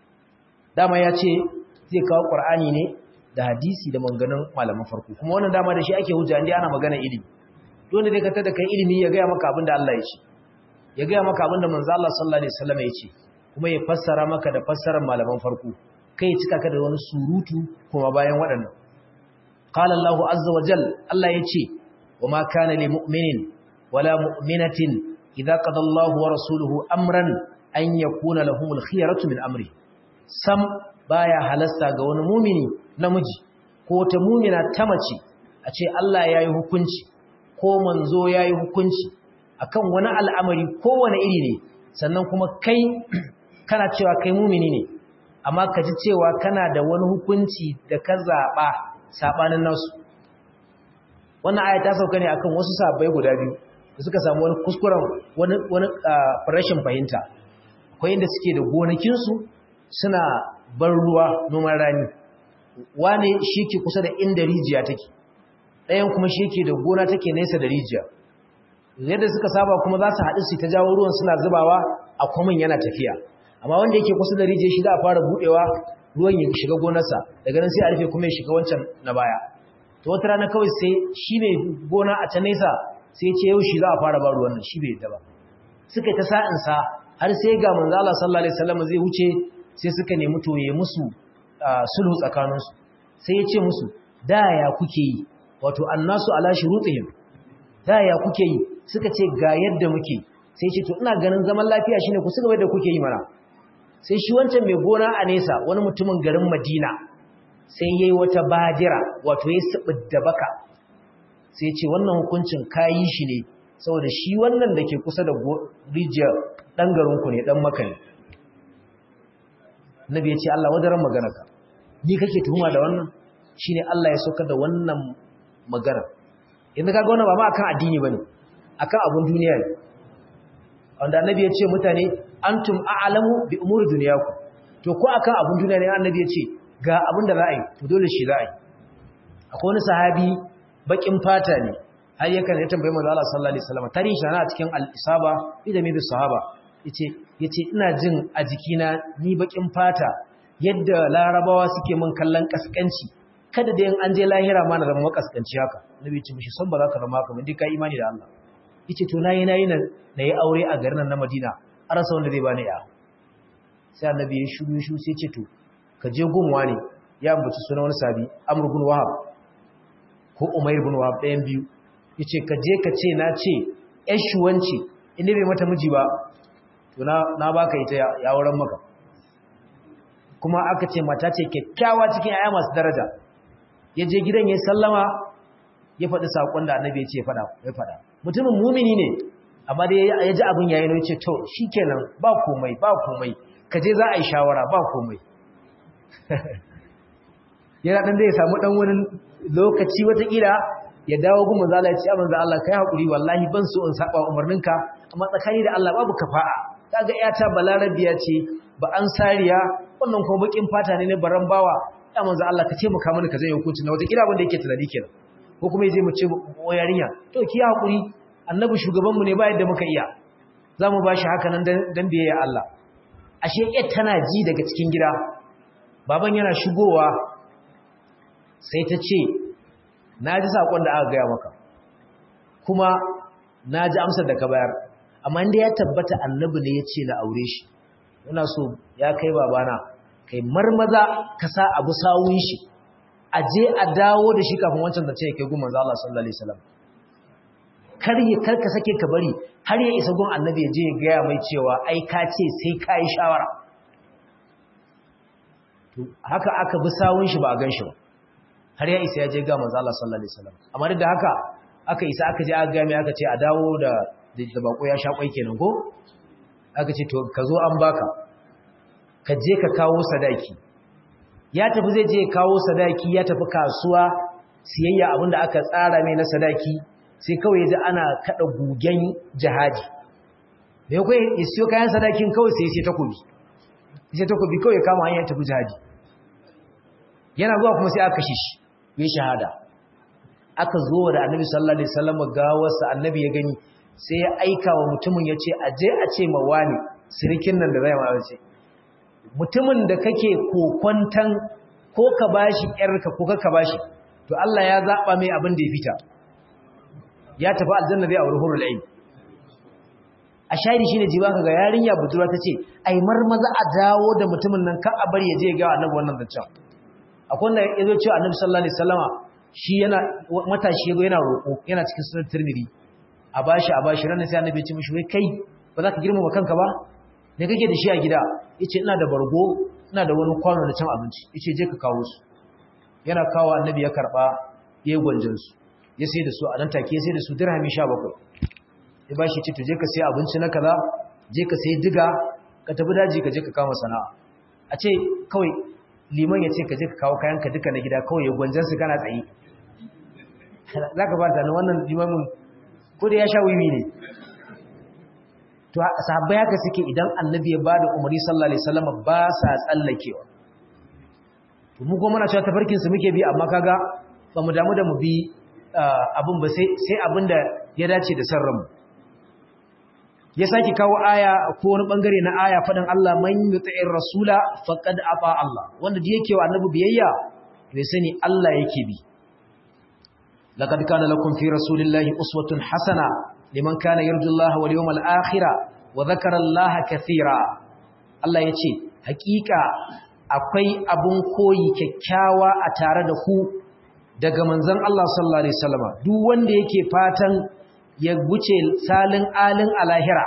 Speaker 1: dama ya ce zai kawo Qur'ani ne da hadisi da manganin malaman farko kuma wannan dama da shi ake hujja indai ana magana ilimi dole dai ka tada kai ilimi ya ga maka abin da Allah ya ce ya ga maka abin da manzo Allah sallallahu alaihi wasallam ya ce kuma ya fassara maka da fassarar malaman farko kai cika ka da wani surutu kuma bayan waɗannan qala Allahu azza wa jal Allah yace wama kana lil mu'minin wala mu'minatin idza qada Allahu wa rasuluhu amran an yakuna lahumul khiyaratu min amri sam baya halasta ga wani mu'mini namiji ko ta mu'mina ta mace a ce Allah yayi hukunci ko manzo yayi hukunci akan wani al'amari ko wani iri ne sannan kuma kai kana cewa kai mu'mini ne amma ka ji cewa kana da wani hukunci da ka zaɓa saɓanin nasu wannan aya ta sauka ne akan wasu sabai guda biyu da suka samu wani kuskuren wani rashin fahimta akwai inda suke da gonakinsu suna bar ruwa noman rani wane shi ke kusa da inda rijiya take ɗayan kuma shi ke da gona take nesa da rijiya yadda suka saba kuma za su haɗu su ta jawo ruwan suna zubawa a kwamin yana tafiya amma wanda yake kusa da rijiya shi za a fara budewa ruwan ya shiga gonarsa daga nan sai a rufe kuma ya shiga wancan na baya to wata rana kawai sai shi ne gona a can nesa sai ce yau shi za a fara ba ruwan nan shi bai yadda ba suka ta sa'in sa har sai ga manzo Allah sallallahu alaihi wasallam zai wuce sai suka nemi to ya musu sulhu tsakanin su sai ya ce musu da ya kuke yi wato annasu ala shurutihim da ya kuke yi suka ce ga yadda muke sai ce to ina ganin zaman lafiya shine ku suka da kuke yi mana sai shi wancan mai gona a nesa wani mutumin garin Madina sai yayi wata bajira wato ya da baka sai ce wannan hukuncin kayi shi ne saboda shi wannan da ke kusa da rijiyar dan garin ku ne dan maka ne Nabi ya ce Allah wadaran maganarka ni kake tuhuma da wannan shine Allah ya saukar da wannan magana yanzu kaga wannan ba ma akan addini bane akan abun duniya ne wanda annabi ya ce mutane antum a'lamu bi umuri dunyakum to ko akan abun duniya ne annabi ya ce ga abin da za a yi to dole shi za a yi akwai wani sahabi bakin fata ne har yakan ya tambaye manzo Allah sallallahu alaihi wasallam tarihi sana a cikin al-isaba idan mai sahaba yace yace ina jin a jikina ni bakin fata yadda larabawa suke min kallon kaskanci kada da an je lahira ma na zama makaskanci haka nabi ya ce mishi san ba za ka zama haka mun dai kai imani da Allah yace to nayi nayi na yi aure a garin nan na Madina a rasa wanda zai bani ya sai annabi ya shiru shiru sai ce to ka je gunwa ne ya ambaci sunan wani sabi Amr ibn Wahab ko Umayr ibn Wahab ɗayan biyu yace ka je ka ce na ce ƴan shuwanci inda bai mata miji ba to na na baka ita ya auren maka kuma aka ce mata ce kyakkyawa cikin aya masu daraja ya je gidan ya sallama ya faɗi saƙon da annabi ya ce ya faɗa mutumin mumini ne amma dai ya ji abin yayin ya ce to shi kenan ba komai ba komai ka je za a yi shawara ba komai yana ɗan zai samu ɗan wani lokaci watakila ya dawo gun manzo Allah ya ce manzo Allah kai hakuri wallahi ban so in saba umarninka amma tsakani da Allah babu kafa'a kaga iyata balarabiya ce ba an sariya wannan kuma bakin fata ne ne baran bawa ya manzo Allah ka ce muka mana ka zai hukunci na watakila abin da yake tunani kenan ko kuma yaje mu ce yarinya to ki hakuri annabi shugabanmu ne ba yadda muka iya za mu ba shi haka nan don biyayya Allah ashe yar tana ji daga cikin gida baban yana shigowa sai ta ce na ji saƙon da aka gaya maka kuma na ji amsar da ka bayar amma inda ya tabbata annabi ne ya ce na aure shi ina so ya kai babana kai marmaza ka sa abu sawun shi a je a dawo da shi kafin wancan da ce kai gun manzo Allah sallallahu alaihi wasallam kar ya karka sake ka bari har ya isa gun annabi ya je ya gaya mai cewa ai ka ce sai ka yi shawara to haka aka bi sawun shi ba a gan shi ba har ya isa ya je ga manzo Allah sallallahu alaihi wasallam amma duk da haka aka isa aka je aka ga mai aka ce a dawo da da bako ya sha kwai kenan ko aka ce to ka zo an baka ka je ka kawo sadaki ya tafi zai je kawo sadaki ya tafi kasuwa siyayya abinda aka tsara mai na sadaki sai kawai ya ji ana kada gugen jihadi da ya kai ya siyo kayan sadakin kawai sai sai takobi sai takobi kawai ya kama hanyar tafi jihadi yana zuwa kuma sai aka kashe shi ya shahada aka zo da annabi sallallahu alaihi wasallam gawarsa annabi ya gani sai ya aika wa mutumin ya ce a je a ce ma wani sirikin nan da zai ma ce mutumin da kake kokwantan ko ka bashi yarka ko ka bashi to Allah ya zaba mai abin da ya fita ya tafi aljanna zai aure hurul ain a shahidi shine jiba kaga yarinya budurwa tace ai marmaza a dawo da mutumin nan ka a bari ya je ga annabi wannan zancen akwai wanda yazo cewa annabi sallallahu alaihi wasallama shi yana matashi yazo yana roko yana cikin sunan tirmidhi a bashi a bashi ranar sai annabi ya ce mishi wai kai ba za ka girmama kanka ba me kake da shi a gida yace ina da bargo ina da wani kwano da cin abinci yace je ka kawo su yana kawo annabi ya karba yayin gwanjin su ya sai da su a nan take ya sai da su dirhami 17 ya bashi ce to je ka sai abinci na kaza je ka sai diga ka tafi daji ka je ka kama sana'a a ce kawai liman ya ce ka je ka kawo kayan ka duka na gida kawai ya gwanjan su kana tsaye zaka ba ta wannan limamin ko da ya sha wiwi ne to sahabbai haka suke idan annabi ya bada umarni sallallahu alaihi wasallam ba sa tsallakewa to mu kuma muna cewa tafarkin su muke bi amma kaga ba mu damu da mu bi abin ba sai sai abinda ya dace da sarran ya saki kawo aya ko wani bangare na aya fadan Allah man yuti'ir rasula faqad ata Allah wanda da yake wa annabi biyayya to ya sani Allah yake bi laqad kana lakum fi rasulillahi uswatun hasana liman kana yarju Allah wal yawmal akhir wa dhakara Allah kathira Allah yace hakika akwai abun koyi kyakkyawa a tare da ku daga manzon Allah sallallahu alaihi wasallama duk wanda yake fatan ya guce salin alin alahira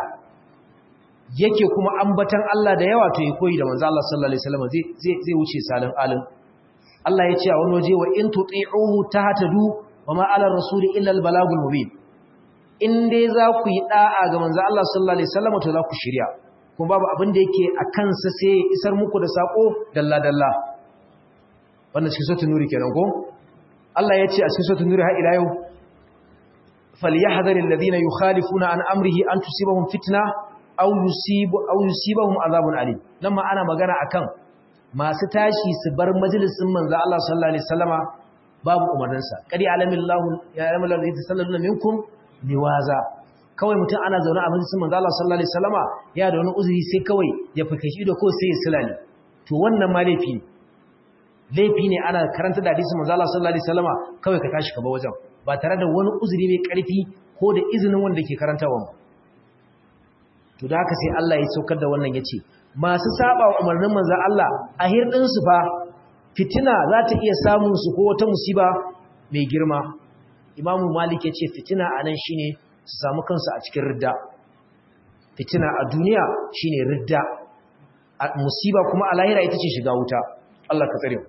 Speaker 1: yake kuma ambatan Allah da yawa to ya koyi da manzon Allah sallallahu alaihi wasallama zai zai zai wuce salin alin Allah yace a wani waje wa in tuti'uhu tahtadu wa ma ala rasuli illa al balagul mubin in dai za ku yi da'a ga manzo Allah sallallahu alaihi wasallam to za ku shirya kuma babu abin da yake a kansa sai ya isar muku da sako dalla dalla wannan cikin suratul nuri kenan ko Allah ya ce a cikin suratul nuri har ila yau falyahdharil ladina yukhalifuna an amrihi an tusibahum fitna aw yusibu aw yusibahum azabun alim nan ma ana magana akan masu tashi su bar majalisin manzo Allah sallallahu alaihi wasallama babu umarninsa kadi alamillahu ya alamillahu alladhi sallallahu minkum liwaza kawai mutum ana zaune a majalisin manzo Allah sallallahu alaihi wasallama ya da wani uzuri sai kawai ya fikashi da ko sai ya silale to wannan ma laifi ne laifi ne ana karanta da hadisin manzo Allah sallallahu alaihi wasallama kawai ka tashi ka ba wajen ba tare da wani uzuri mai karfi ko da izinin wanda ke karantawa ba to da haka sai Allah ya saukar da wannan yace masu saba wa umarnin manzo Allah a hirdin su fa fitina za ta iya samun su ko wata musiba mai girma imamu malik ya ce fitina a nan shine su samu kansu a cikin ridda fitina a duniya shine ridda musiba kuma a lahira ita ce shiga wuta Allah ka tsare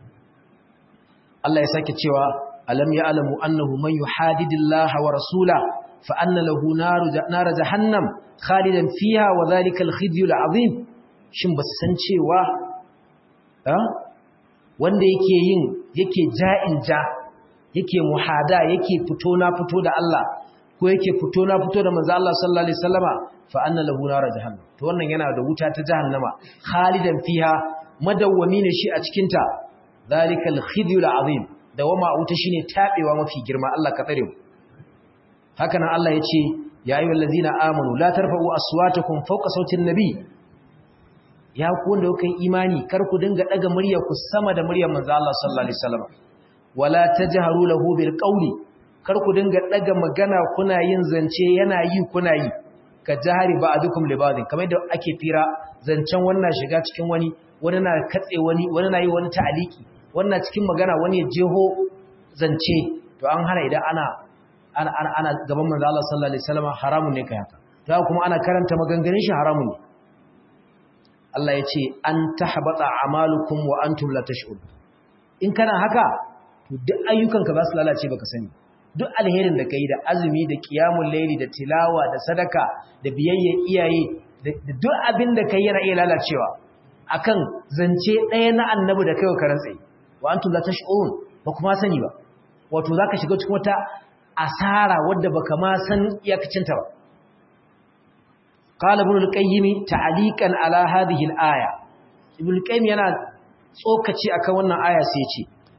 Speaker 1: Allah ya sake cewa alam ya'lamu annahu man yuhadidillaha wa rasula fa anna lahu naru nar jahannam khalidan fiha wa dhalika al-khizyul azim shin basu san cewa wanda yake yin yake ja'in ja yake muhada yake fito na fito da Allah ko yake fito na fito da manzo Allah sallallahu alaihi wasallama fa anna lahu nar jahannam to wannan yana da wuta ta jahannama khalidan fiha madawwami ne shi a cikin ta zalikal khizyul azim dawama wuta shine tabewa mafi girma Allah ka tsare mu haka nan Allah yace ya ayyuhal ladzina amanu la tarfa'u aswatakum fawqa sautin nabi ya ku wanda kuka imani kar ku dinga daga murya ku sama da muryar manzo Allah sallallahu alaihi wasallam wala tajharu lahu bil qawli kar ku dinga daga magana kuna yin zance yana yi kuna yi ka jahari ba'dukum li ba'din kamar da ake fira zancen wannan shiga cikin wani wani na katse wani wani na yi wani ta'aliki wannan cikin magana wani ya jeho zance to an hana idan ana ana ana, ana gaban manzo Allah sallallahu alaihi wasallam haramun ne kai haka to kuma ana karanta maganganun shi haramun ne Allah ya ce an tahbata amalukum wa antum la tash'un in kana haka to duk ayyukanka za su lalace baka sani duk alherin da kai da azumi da qiyamul layli da tilawa da sadaka da biyayya iyaye da duk abin da kai yana iya lalacewa akan zance ɗaya na annabi da kaiwa karan tsaye wa antum la tash'un ba kuma sani ba wato zaka shiga cikin wata asara wadda baka ma san iyakacinta ba قال ابن القيم تعليقا على هذه الآية ابن القيم yana tsokaci akan wannan aya sai ya ce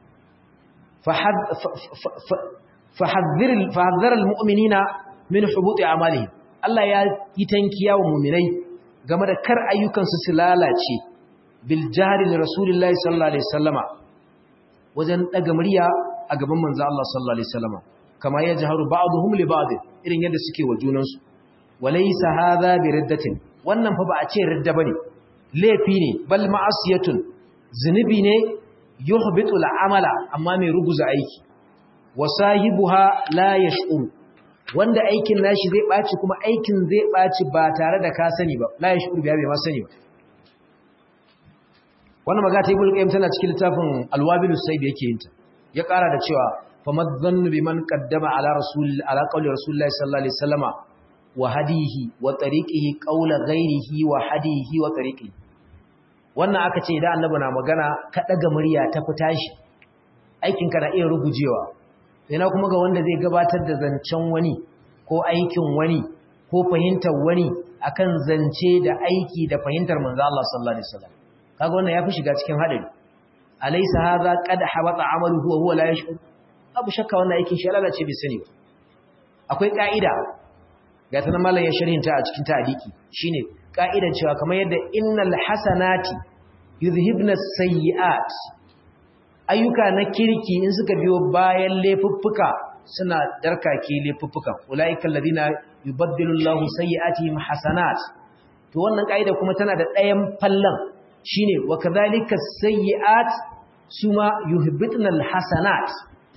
Speaker 1: فحذر فحذر المؤمنين من حبوط اعمالهم Allah ya yi tankiya wa mu'minai game da kar ayyukan su lalace bil jahri li rasulillahi sallallahu alaihi wasallama wajen daga murya a gaban manzo Allah sallallahu alaihi wasallama kama ya jaharu ba'dhum li ba'd irin yadda suke wa junan su walaysa hadha bi riddatin wannan fa ba a ce ridda bane laifi ne bal ma'asiyatun zunubi ne yuhbitu al'amala amma mai ruguza aiki wa sahibuha la yash'ur wanda aikin nashi zai baci kuma aikin zai baci ba tare da ka sani ba la yash'ur biya bai ma sani ba wannan magana ta ibnu qayyim tana cikin littafin alwabilus sayyid yake yin ta ya kara da cewa famadhannu biman qaddama ala rasul ala qawli rasulillahi sallallahu alaihi wasallama wa hadihi wa tariqihi qawla ghairihi wa hadihi wa tariqihi wannan aka ce idan annabi na magana ka daga murya ta fita shi aikin ka na iya rugujewa ina kuma ga wanda zai gabatar da zancen wani ko aikin wani ko fahimtar wani akan zance da aiki da fahimtar manzo Allah sallallahu alaihi wasallam kaga wannan yafi shiga cikin hadari alaysa hadha qad habata amaluhu wa huwa la yashkur abu shakka wannan aikin shi lalace bai sani ba akwai ka'ida ga ta mallan ya sharhinta a cikin ta'diki shine ka'idar cewa kamar yadda innal hasanati yuzhibna sayyi'at ayyuka na kirki in suka biyo bayan laifuffuka suna darkake laifuffuka ulaiikal ladina yubaddilu Allahu sayyi'atihim hasanat to wannan ka'ida kuma tana da ɗayan fallan shine wa kadhalika sayyi'at suma yuhbitna alhasanat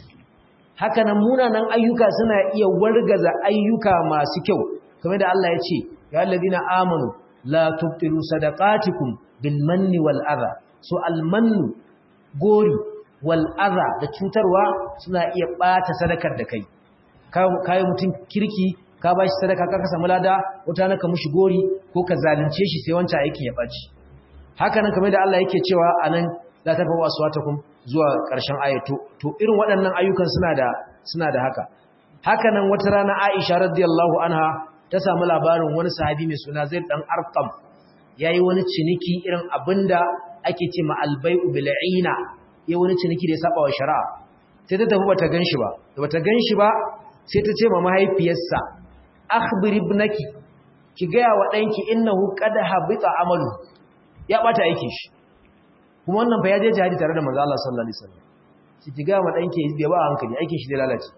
Speaker 1: haka nan munanan ayyuka suna iya wargaza ayyuka masu kyau kamar da Allah ya ce ya alladhina amanu la tubtilu sadaqatikum bil manni wal adha so al mannu gori wal adha da cutarwa suna iya bata sadakar da kai kai mutun kirki ka bashi sadaka ka ka samu lada wata naka mushi gori ko ka zalunce shi sai wancan aikin ya baci haka nan kamar da Allah yake cewa anan la tafawu aswatakum zuwa ƙarshen ayatu to irin waɗannan ayyukan suna da suna da haka haka nan wata rana Aisha radiyallahu anha ta samu labarin wani sahabi mai suna Zaid dan Arqam yayi wani ciniki irin abinda ake ce ma albay'u bil aina yayi wani ciniki da ya saba wa shari'a sai ta tafi bata ganshi ba da bata ganshi ba sai ta ce ma mahaifiyarsa akhbir ibnaki ki ga wa danki innahu qad habita amalu ya bata aikin shi kuma wannan fa ya je jihadi tare da manzo Allah sallallahu alaihi wasallam shi ki ga wa danki bai ba hankali aikin shi zai lalace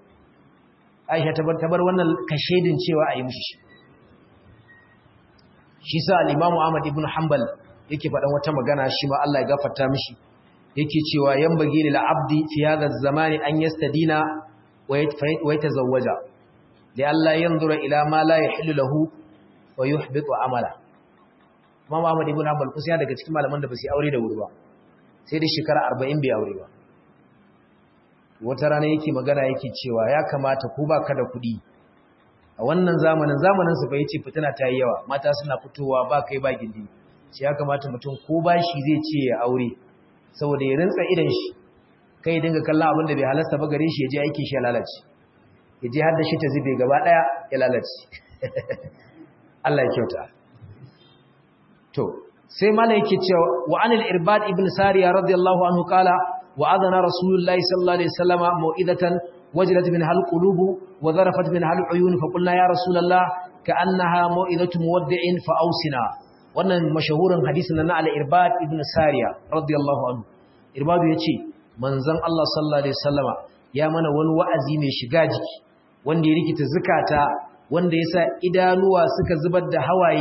Speaker 1: Aisha ta bar ta bar wannan kashedin cewa a yi mishi shi shi sa al-Imam Ahmad ibn Hanbal yake faɗan wata magana shi ma Allah ya gafarta mishi yake cewa yambagi lil abdi fi hadha az-zamani an yastadina wa yatazawwaja li alla yanzura ila ma la yahillu lahu wa yuhbitu amala Imam Ahmad ibn Hanbal kusa daga cikin malaman da ba su aure da wuri ba sai da shekara 40 bai aure ba wata rana yake magana yake cewa ya kamata ko baka da kuɗi a wannan zamanin zamanin su bai ce fitina ta yi yawa mata suna fitowa ba kai ba gindi sai ya kamata mutum ko bashi zai ce ya aure saboda ya rintsa idan shi kai ya dinga kallon abin da bai halasta ba gare shi ya je aikin shi ya lalace ya je har da shi ta zube gaba daya ya lalace Allah ya kyauta to sai mala yake cewa wa anil irbad ibn sariya radiyallahu anhu kala wa adana rasulullahi sallallahu alaihi wasallama mau'izatan wajilat min hal qulubu wa zarafat min hal uyun fa qulna ya rasulullah ka'annaha mau'izatu muwaddi'in fa ausina wannan mashahurin hadisin na al-irbad ibn sariya radiyallahu anhu irbadu yace manzon Allah sallallahu alaihi wasallama ya mana wani wa'azi mai shiga jiki wanda ya rikita zakata wanda yasa idanuwa suka zubar da hawaye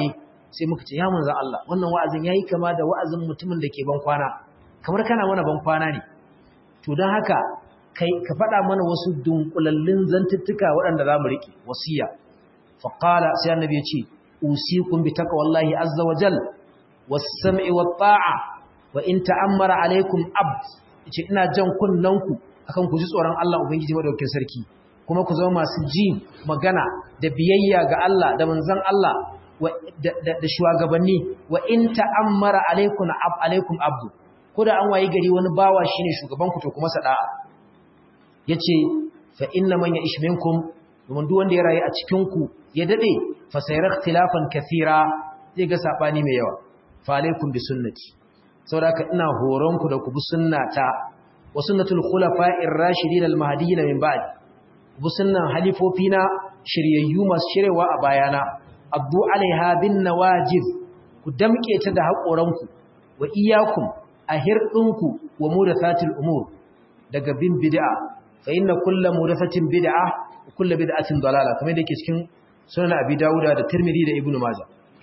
Speaker 1: sai muka ce ya manzon Allah wannan wa'azin yayi kama da wa'azin mutumin da ke ban kwana kamar kana mana ban kwana ne to don haka kai ka faɗa mana wasu dunkulallun zantuttuka waɗanda za mu riƙe wasiya faƙala sai annabi ya ce usikum bi taqwallahi azza wa jal was-sam'i wat-ta'a wa in ta'ammara alaykum abd yace ina jan kunnanku akan ku ji tsoron Allah ubangiji madaukakin sarki kuma ku zama masu ji magana da biyayya ga Allah da manzon Allah da shugabanni wa in ta'ammara alaykum ab alaykum abd ko da an wayi gari wani bawa shine shugaban ku to kuma sada'a yace fa inna man ya'ish minkum domin duk wanda ya rayu a cikin ku ya dade fa sayara ikhtilafan kathira zai ga sabani mai yawa fa alaikum bi sunnati saboda ina horon ku da ku bi sunnata wa sunnatul khulafa'ir rashidin al mahdiyyin min ba'd bu sunnan halifofina shiryayyu masu shirewa a bayana abdu alaiha bin nawajib ku damke ta da haƙoranku wa iyyakum a hirɗinku wa mudathatil umur daga bin bid'a fa inna kullu mudathatin bid'a wa kullu bid'atin dalala kamar da yake cikin sunan abi dauda da tirmidhi da ibnu majah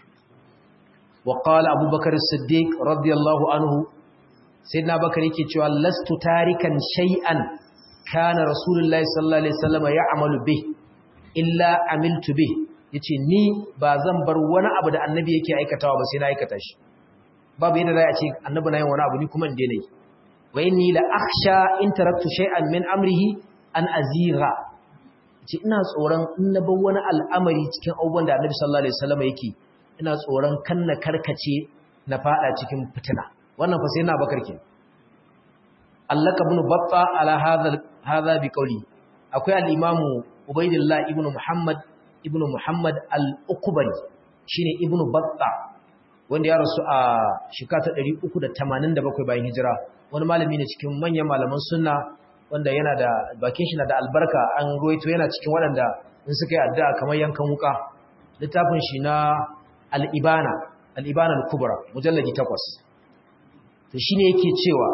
Speaker 1: wa qala abubakar as-siddiq radiyallahu anhu sayyidina bakar yake cewa lastu tarikan shay'an kana rasulullahi sallallahu alaihi wasallam ya'malu bih illa amiltu bih yace ni ba zan bar wani abu da annabi yake aikatawa ba sai na aikata shi babu yadda za a ce annabi na yin wani abu ni kuma in daina yi wa inni la akhsha in taraktu shay'an min amrihi an azira ce ina tsoron in na bar wani al'amari cikin abubuwan da annabi sallallahu alaihi wasallam yake ina tsoron kan na karkace na fada cikin fitina wannan fa sai na bakar ke allaka ibn batta ala hadha hadha bi qawli akwai al-imam ubaydillah ibn muhammad ibn muhammad al-ukbari shine ibn batta wanda ya rasu a shekara 387 bayan hijira wani malami ne cikin manyan malaman sunna wanda yana da bakin shi na da albarka an ruwaito yana cikin waɗanda in suka yi addu'a kamar yankan wuka littafin shi na al-ibana al-ibana al-kubra mujalladi 8 to shine yake cewa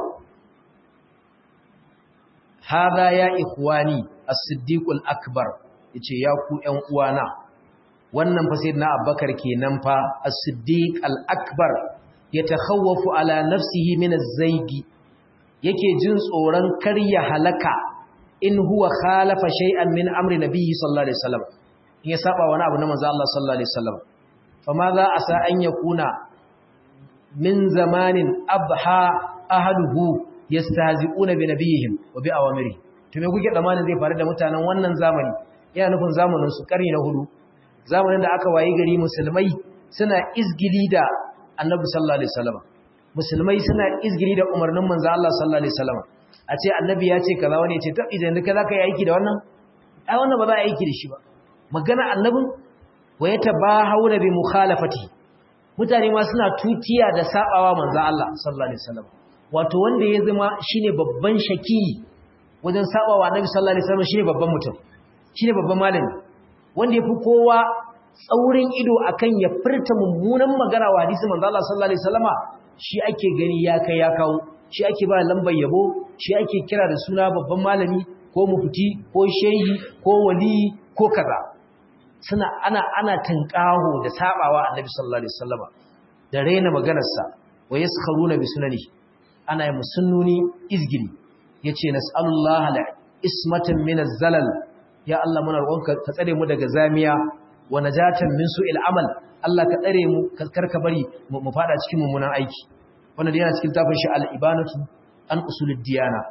Speaker 1: hada ya ikhwani as-siddiq al-akbar yace ya ku ƴan uwana wannan fa sayyidina abubakar kenan fa as-siddiq al-akbar yatakhawwafu ala nafsihi min az-zaygi yake jin tsoron karya halaka in huwa khalafa shay'an min amri nabiyyi sallallahu alaihi wasallam in ya saba wani abu na manzo Allah sallallahu alaihi wasallam fa ma za asa an yakuna min zamanin abha ahluhu yastahzi'una bi nabiyihim wa bi awamiri to me kuke zamanin zai faru da mutanen wannan zamani yana nufin zamanin su karni na hudu zamanin da aka wayi gari musulmai suna izgili da annabi sallallahu alaihi wasallam musulmai suna izgili da umarnin manzo Allah sallallahu alaihi wasallam a ce annabi ya ce kaza wani ya ce to idan ka zaka yi aiki da wannan ai wannan ba za a yi aiki da shi ba magana annabin wa yatabahawna bi mukhalafati mutane ma suna tutiya da sabawa manzo Allah sallallahu alaihi wasallam wato wanda ya zama shine babban shaki wajen sabawa annabi sallallahu alaihi wasallam shine babban mutum shine babban malami wanda yafi kowa tsaurin ido akan ya furta mummunan magana wa hadisi manzo Allah sallallahu alaihi wasallama shi ake gani ya kai ya kawo shi ake ba lambar yabo shi ake kira da suna babban malami ko mufti ko shehi ko wali ko kaza suna ana ana tankaho da sabawa annabi sallallahu alaihi wasallama da raina maganarsa wa yaskharuna bi sunani ana yi musunnuni izgili yace nas'alullaha la ismatan min az-zalal ya Allah muna roƙonka ka tsare mu daga zamiya wa najatan min su'il amal Allah ka tsare mu karka bari mu fada cikin mummunan aiki wannan yana cikin tafin shi al-ibanatu an usulid diyana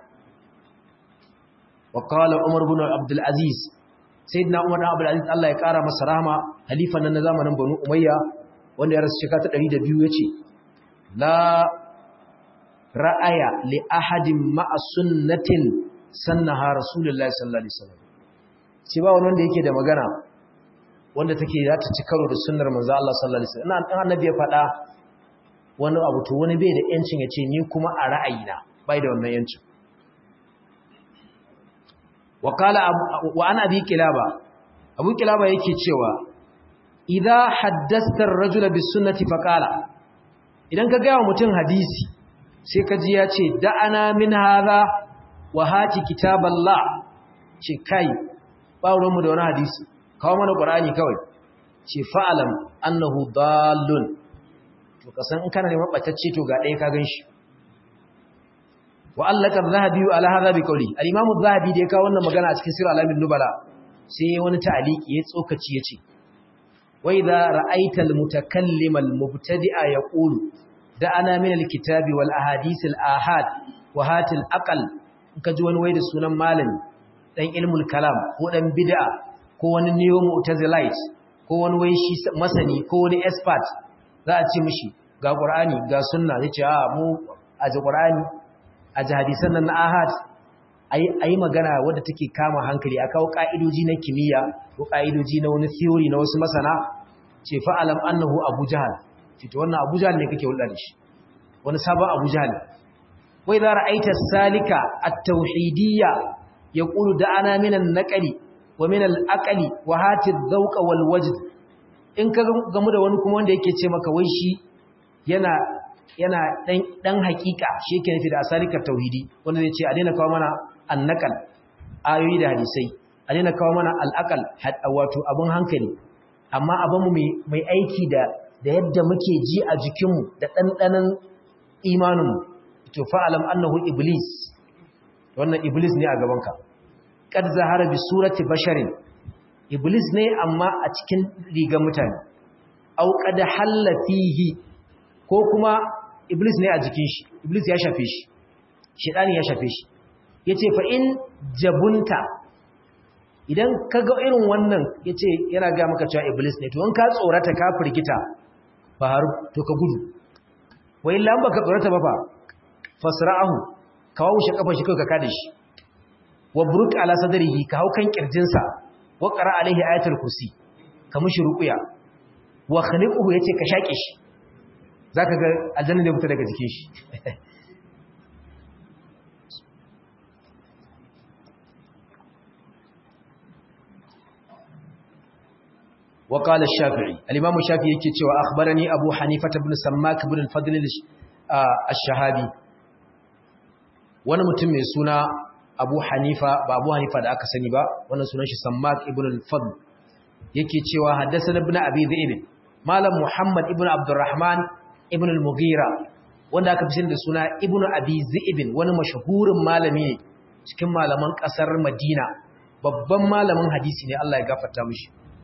Speaker 1: wa qala umar ibn abdul aziz sayyidina umar ibn abdul aziz Allah ya kara masa rahama halifan nan na zamanin banu umayya wanda ya rasu shekara ta 102 yace la ra'aya li ahadin ma'a sunnatin sannaha rasulullahi sallallahu alaihi wasallam ce ba wani wanda yake da magana wanda take za ta ci karo da sunnar manzo Allah sallallahu alaihi wasallam ina annabi ya faɗa wani abu to wani bai da yancin ya ce ni kuma a ra'ayina bai da wannan yancin wa qala wa ana abi kilaba abu kilaba yake cewa idza haddasta ar-rajula bis sunnati fa qala idan ka ga mutum hadisi sai ka ji ya ce da'ana min hadha wa hati kitaballah ce kai ba ruwanmu da wani hadisi kawo mana ƙwarani kawai ce fa'alam annahu dallun to kasan in kana neman batacce to ga ɗaya ka ganshi wa allaka zahabi ala hadha bi qawli al-imam az-zahabi da ya kawo wannan magana a cikin sirr alamin nubala sai wani ta'aliki ya tsokaci yace wa idha ra'aita al-mutakallim al-mubtadi'a yaqulu da'ana min al-kitabi wal ahadith al-ahad wa hatil aqal kaji wani wai da sunan malami dan ilmul kalam ko dan bid'a ko wani neo mu'tazilite ko wani wai shi masani ko wani expert za a ce mishi ga qur'ani ga sunna zai ce a mu a ji qur'ani a ji hadisan nan na ahad ayi magana wadda take kama hankali a kawo ka'idoji na kimiyya ko ka'idoji na wani theory na wasu masana ce fa'alam annahu abu jahal ce to wannan abu jahal ne kake hulɗa da shi wani sabon abu jahal wai za ra'aita salika at-tauhidiyya yaqulu da'ana minan naqli wa minal aqli wa hati dhawqa wal wajd in ka gamu da wani kuma wanda yake ce maka wai shi yana yana dan dan hakika shi yake nufi da asalika tauhidi wanda zai ce a daina kawo mana annaqal ayoyi da hadisai a daina kawo mana al-aqal wato abun hankali amma abin mu mai aiki da da yadda muke ji a jikinmu da dandanan imaninmu to fa'alam annahu iblis wannan iblis ne a gabanka kad zahara bi surati basharin iblis ne amma a cikin rigar mutane au qad halla fihi ko kuma iblis ne a jikin shi iblis ya shafe shi shedani ya shafe shi yace fa in jabunta idan kaga irin wannan yace yana ga maka cewa iblis ne to in ka tsorata ka firgita fa har to ka gudu wa illa baka tsorata ba fa fasra'ahu ka wawushe kafar shi kai ka kada shi wa buruk ala sadrihi ka haukan kirjinsa wa qara alaihi ayatul kursi ka mushi ruqya wa khaliquhu yace ka shake shi zaka ga aljanna ne fita daga jikin shi وقال الشافعي الامام الشافعي yake cewa akhbarani abu hanifa ibn sammak ibn al-fadl al-shahabi wani mutum mai suna abu hanifa ba abu hanifa da aka sani ba wannan sunan shi sammak ibn al-fadl yake cewa haddathana ibn abi zaid malam muhammad ibn abdurrahman ibn al-mughira wanda aka fi da suna ibn abi zaid wani mashahurin malami ne cikin malaman kasar madina babban malamin hadisi ne Allah ya gafarta mishi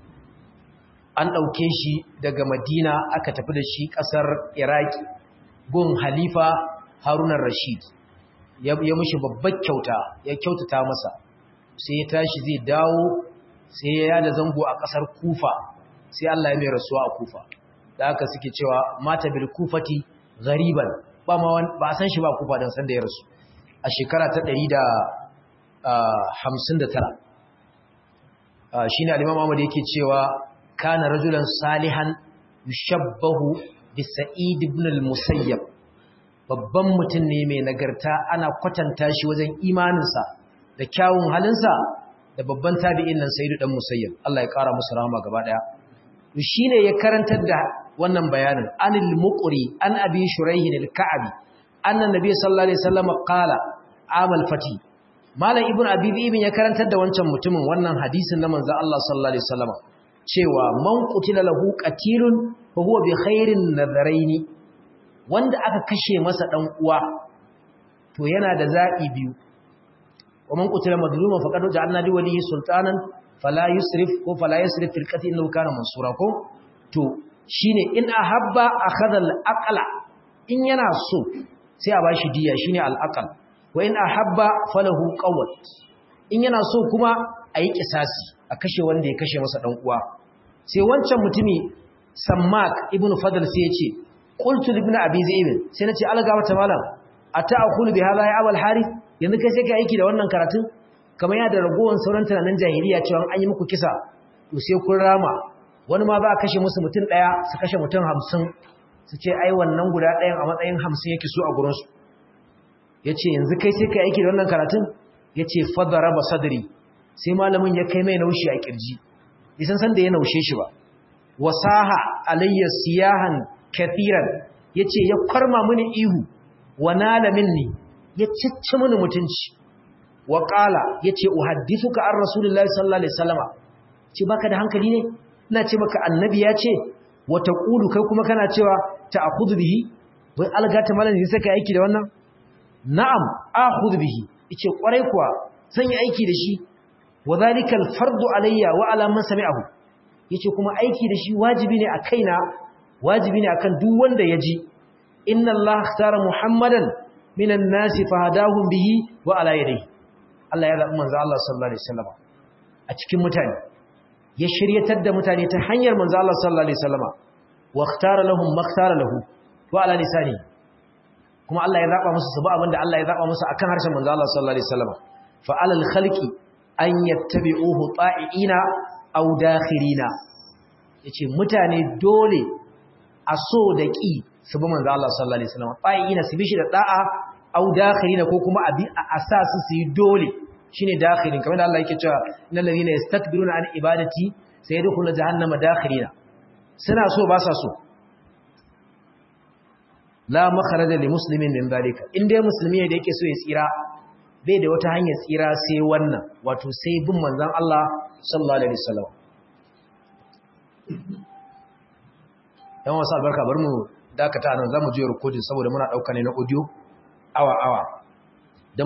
Speaker 1: an ɗauke shi daga madina aka tafi da shi ƙasar iraki gun halifa harunan rashid ya mushi babbar kyauta ya kyautata masa sai ya tashi zai dawo sai ya yada zango a ƙasar kufa sai allah ya mai rasuwa a kufa da aka suke cewa mata bil kufati gariban ba a san shi ba kufa don sanda ya rasu a shekara ta ɗari da hamsin da tara shi ne alimam ahmad yake cewa kana rajulan salihan yushabbahu bi sa'id ibn al-musayyab babban mutum ne mai nagarta ana kwatanta shi wajen imaninsa da kyawun halinsa da babban tabi'in nan sayyid dan musayyab Allah ya kara musu rahama gaba daya to shine ya karantar da wannan bayanin anil muqri an abi shuraihin al-ka'bi anna nabiy sallallahu alaihi wasallam qala amal fati malam ibnu abi ibn ya karantar da wancan mutumin wannan hadisin na manzo Allah sallallahu alaihi wasallam cewa man qutila lahu qatilun fa huwa bi khairin nadharaini wanda aka kashe masa dan uwa to yana da zabi biyu wa man qutila madluman faqad ja'alna li walihi sultanan fala yusrif ko fala yusrif fil qatl innahu kana mansura ko to shine in ahabba akhadha al aqla in yana so sai a bashi diya shine al aqal wa in ahabba falahu qawat in yana so kuma ayi kisasi a kashe wanda ya kashe masa dan uwa sai wancan mutumi sammak ibn fadl sai ya ce qultu ibn abi zaid sai nace alga wata malam ata'khulu bi hadha ya abul harith yanzu kai sai kai aiki da wannan karatun kamar ya da ragowan sauran tunanin jahiliya cewa an yi muku kisa to sai kun rama wani ma za a kashe musu mutum daya su kashe mutum 50 su ce ai wannan guda ɗayan a matsayin 50 yake so a gurin su yace yanzu kai sai kai aiki da wannan karatun yace fadaraba sadri sai malamin ya kai mai naushi a kirji bisan san da ya naushe shi ba wasaha alayya siyahan kathiran yace ya kwarma mini ihu wa nala minni ya cicci mini mutunci wa qala yace uhaddithuka ar rasulullahi sallallahu alaihi wasallama ce baka da hankali ne ina ce maka annabi ya ce wa taqulu kai kuma kana cewa ta'khudhu bihi wai algata malan sai kai aiki da wannan na'am akhudhu bihi yace kwarai kuwa zan yi aiki da shi wa zalikal fardu alayya wa ala man sami'ahu yace kuma aiki da shi wajibi ne a kaina wajibi ne akan duk wanda ya ji inna allaha ikhtara muhammadan minan nasi fahadahum bihi wa ala yadihi Allah ya zabi manzo Allah sallallahu alaihi wasallam a cikin mutane ya shiryatar da mutane ta hanyar manzo Allah sallallahu alaihi wasallam wa ikhtara lahum makhtara lahu wa ala lisani kuma Allah ya zaba musu sabu abinda Allah ya zaba musu akan harshen manzo Allah sallallahu alaihi wasallam fa alal khalqi an yattabi'uhu ta'iina aw dakhirina yace mutane dole a so da ki su bi manzo Allah sallallahu alaihi wasallam ta'iina su bi shi da da'a aw dakhirina ko kuma abi a asasu su yi dole shine dakhirin kamar da Allah yake cewa innal ladina yastakbiruna an ibadati sayadkhuluna jahannama dakhirina suna so ba sa so la makharaja li muslimin min zalika in dai musulmi ne da yake so ya tsira bai da wata hanyar tsira sai wannan wato sai bin manzon Allah sallallahu alaihi wasallam yan wasu albarka bar mu dakata nan zamu je recording saboda muna dauka ne na audio awa awa